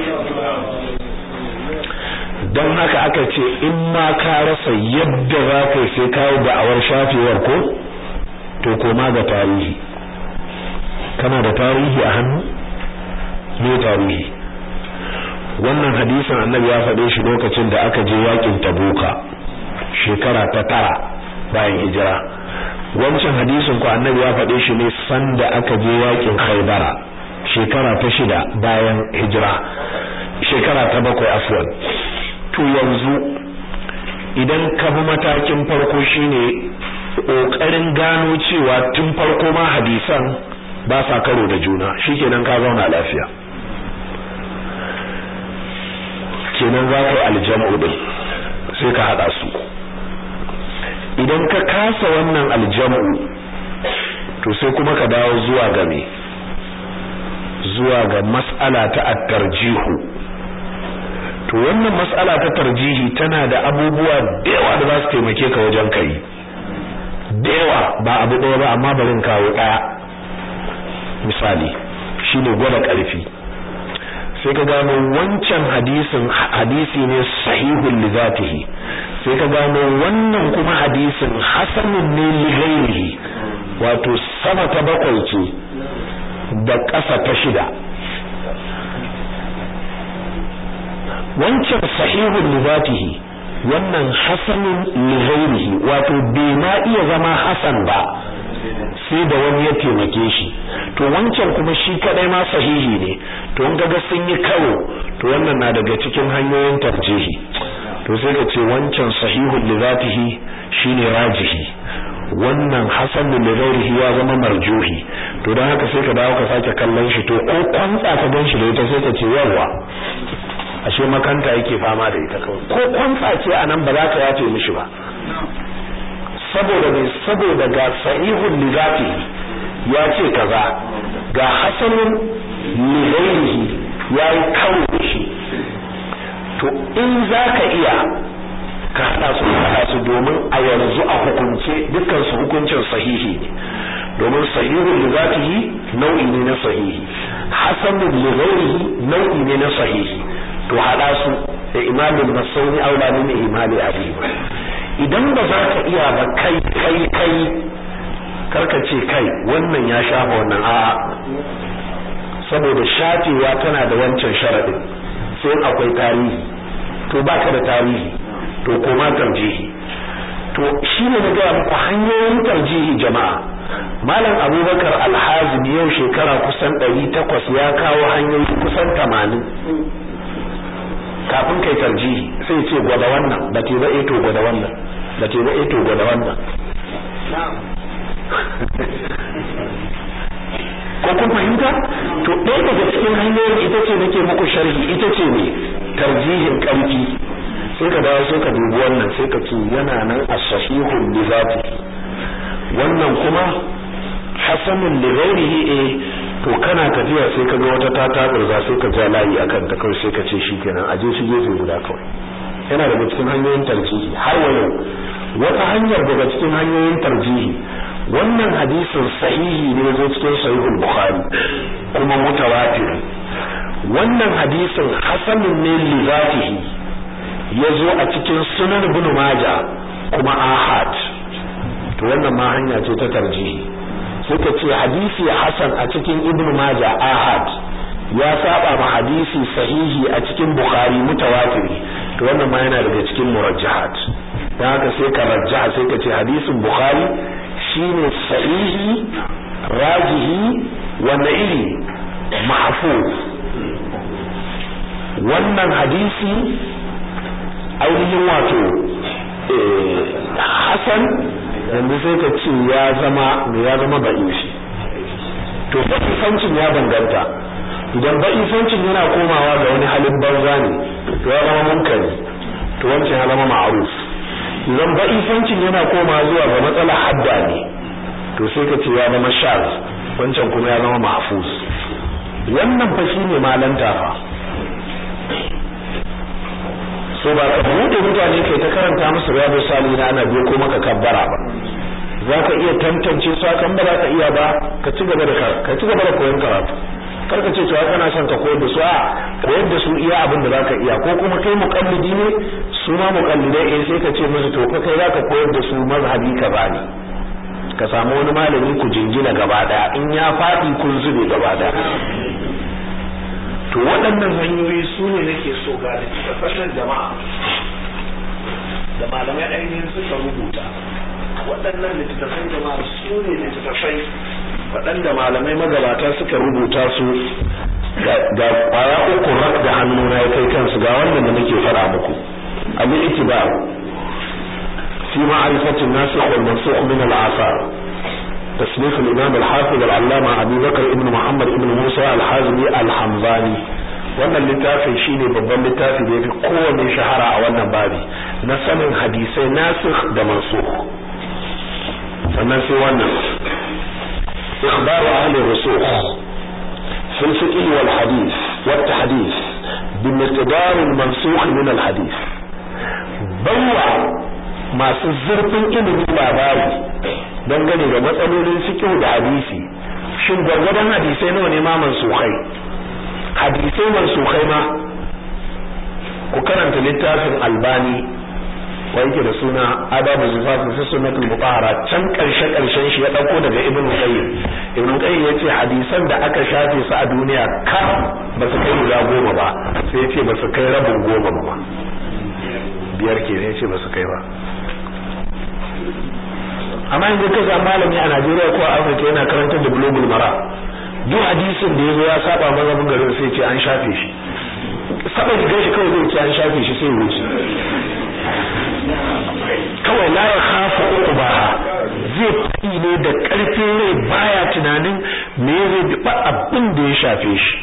don haka aka ce in ma ka rasa yadda za ka yi sai kawo da'awar shafewar ko to koma ga tarihi kana da tarihi a hannu ne tarihi wannan hadisin annabi ya faɗe shi lokacin da aka je yakin tabuka shekara ta tara bayan hijira wancan hadisin ko annabi ya faɗe shi ne sanda aka je yakin khaybara shekara ta shida bayan hijira shekara ta bakwai afwan to yanzu idan ka bi matakin farko shine kokarin gano cewa tun farko ma hadisan ba sa karo da juna shikenan ka zauna lafiya kenan za ka yi aljam'u din sai ka hada su idan ka kasa wannan aljam'u to sai kuma ka dawo zuwa ga me zuwa ga mas'ala ta at-tarjihu to wannan mas'ala ta tarjihi tana da abubuwa da yawa da za su taimake ka wajen kai da yawa ba abu ɗaya ba amma barin kawo ɗaya misali shine gwada ƙarfi sai ka gano wancan hadisin hadisi ne sahihun li zatihi sai ka gano wannan kuma hadisin hasanun ne li ghairihi wato sama ta bakwai ce da ƙasa ta shida wancan sahihun li zatihi wannan hasanun li ghairihi wato bai ma iya zama hasan ba sai da wani ya taimake shi to wancan kuma shi kadai ma sahihi ne to in kaga sun yi karo to wannan na daga cikin hanyoyin tarjihi to sai ka ce wancan sahihul li zatihi shine rajihi wannan hasanul li ghairihi ya zama marjuhi to dan haka sai ka dawo ka sake kallon shi to ko kwantsa ka gan shi da ita sai ka ce yawa ashe makanta yake fama da ita kawai ko kwantsa ce anan ba za ka yace mishi ba saboda ne saboda ga sahihul li zatihi ya ce kaza ga hasanun li ghairihi yayi kawo shi to in zaka iya ka hada su hada su domin a yanzu a hukunce dukkan su hukuncin sahihi ne domin sahihul li zatihi nau'i ne na sahihi hasanul li ghairihi nau'i ne na sahihi to hada su da imamin nasauni aula min imali abi idan ba za ka iya ba kai kai kai karka ce kai wannan ya shafa wannan a'a saboda shafewa tana da wancan sharadin sai akwai tarihi to baka da tarihi to koma tarjihi to shine na ga muku hanyoyin tarjihi jama'a malam abubakar alhazim yau shekara kusan 800 ya kawo hanyoyi kusan 80 kafin kai tarjihi sai ce gwada wannan da ke ba to gwada wannan da ke ba to gwada wannan ko kun fahimta to ɗaya daga cikin hanyoyin ita ce nake muku sharhi ita ce ne tarjihin ƙarfi sai ka dawo sai ka dubi wannan sai ka ce yana nan as-sahihun bi zati wannan kuma hasanun li ghairihi eh to kana tafiya sai ka ga wata ta taburza sai ka ja layi akan ta kawai sai ka ce shikenan aje shi gefe guda kawai yana daga cikin hanyoyin tarjihi har wa yau wata hanyar daga cikin hanyoyin tarjihi wannan hadisin sahihi ne zo cikin sahihul bukhari kuma mutawatir wannan hadisin hasanun ne li zatihi yazo a cikin sunan ibn majah kuma ahad to wannan ma hanya ce ta tarjihi suka ce hadisi hasan a cikin ibn majah ahad ya saba ma hadisi sahihi a cikin bukhari mutawatir to wannan ma yana daga cikin murajjahat dan haka sai ka rajjaha sai ka ce hadisin bukhari shine sahihi rajihi wanda iri mahfuz wannan hadisi ainihin wato hasan yanzu sai ka ce ya zama ya zama ba'ishi to ba'isancin ya danganta idan ba'isancin yana komawa ga wani halin banza ne to ya zama munkari to wancan ya zama ma'ruf idan ba'isancin yana komawa zuwa ga matsalar hadda ne to sai ka ce ya zama shaz wancan kuma ya zama mahfuz wannan fa shine malanta fa so ba ka bude mutane kai ta karanta musu riyadu salihin ana biyo ko maka kabbara ba zaka iya tantance su kan ba ka iya ba ka ci gaba da ka ci gaba da koyon karatu karka ce cewa kana son ka koyar da su a koyar da su iya abin da zaka iya ko kuma kai muqallidi ne su ma muqallidai eh sai ka ce musu to kai zaka koyar da su mazhabi ka bani ka samu wani malami ku jingina gaba daya in ya fadi kun zube gaba daya to waɗannan hanyoyi su ne nake so ga littattafan jama'a da malamai ainihin suka rubuta waɗannan littattafan jama'a su ne littattafai waɗanda malamai magabata suka rubuta su ga ƙwaya uku rak da hannuna ya kai kansu ga wannan da nake fara muku abu itibar fi ma'arifatin nasikh wal mansukh min al-asar تصنيف الإمام الحافظ العلامة أبي بكر ابن محمد ابن موسى الحازمي الحمزاني wannan littafin shine babban littafi da yafi kowanne shahara a wannan babi na sanin hadisai nasikh da mansukh sannan sai wannan ikhbar ahli rusukh fi al-fiqh wal hadith wat tahdith bi miqdar al-mansukh min al-hadith bawa masu zurfin ilimin labari dangane da matsalolin fiqh da hadisi shin gargadan hadisai nawa ne ma mansukhai hadisai mansukhai ma ku karanta littafin albani wa yake da suna adabu zifaf fi sunnatul mutahhara can karshe karshen shi ya dauko daga ibn qayyim ibn qayyim yace hadisan da aka shafe su a duniya ka ba su kai guda goma ba sai yace ba su kai rabin goma ba biyar ke ne yace ba su kai ba amma yanzu ka ga malami a Najeriya ko a Afirka yana karantar da global mara duk hadisin da yazo ya saba mazhabin garin sai ce an shafe shi saba da gashi kawai zai ce an shafe shi sai wuce kawai la ya khafu uqbaha zai fi ne da karfin rai baya tunanin me zai ba abin da ya shafe shi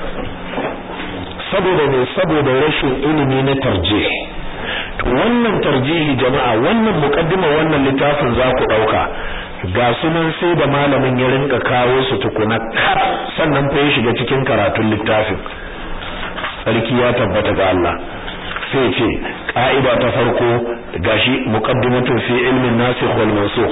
saboda ne saboda rashin ilimi na tarjih to wannan tarjihi jama'a wannan muqaddima wannan littafin za ku dauka ga sunan sai da malamin ya rinka kawo su tukuna kaf sannan fa ya shiga cikin karatun littafin sarki ya tabbata ga Allah sai ce ka'ida ta farko gashi muqaddimatun fi ilmin nasikh wal mansukh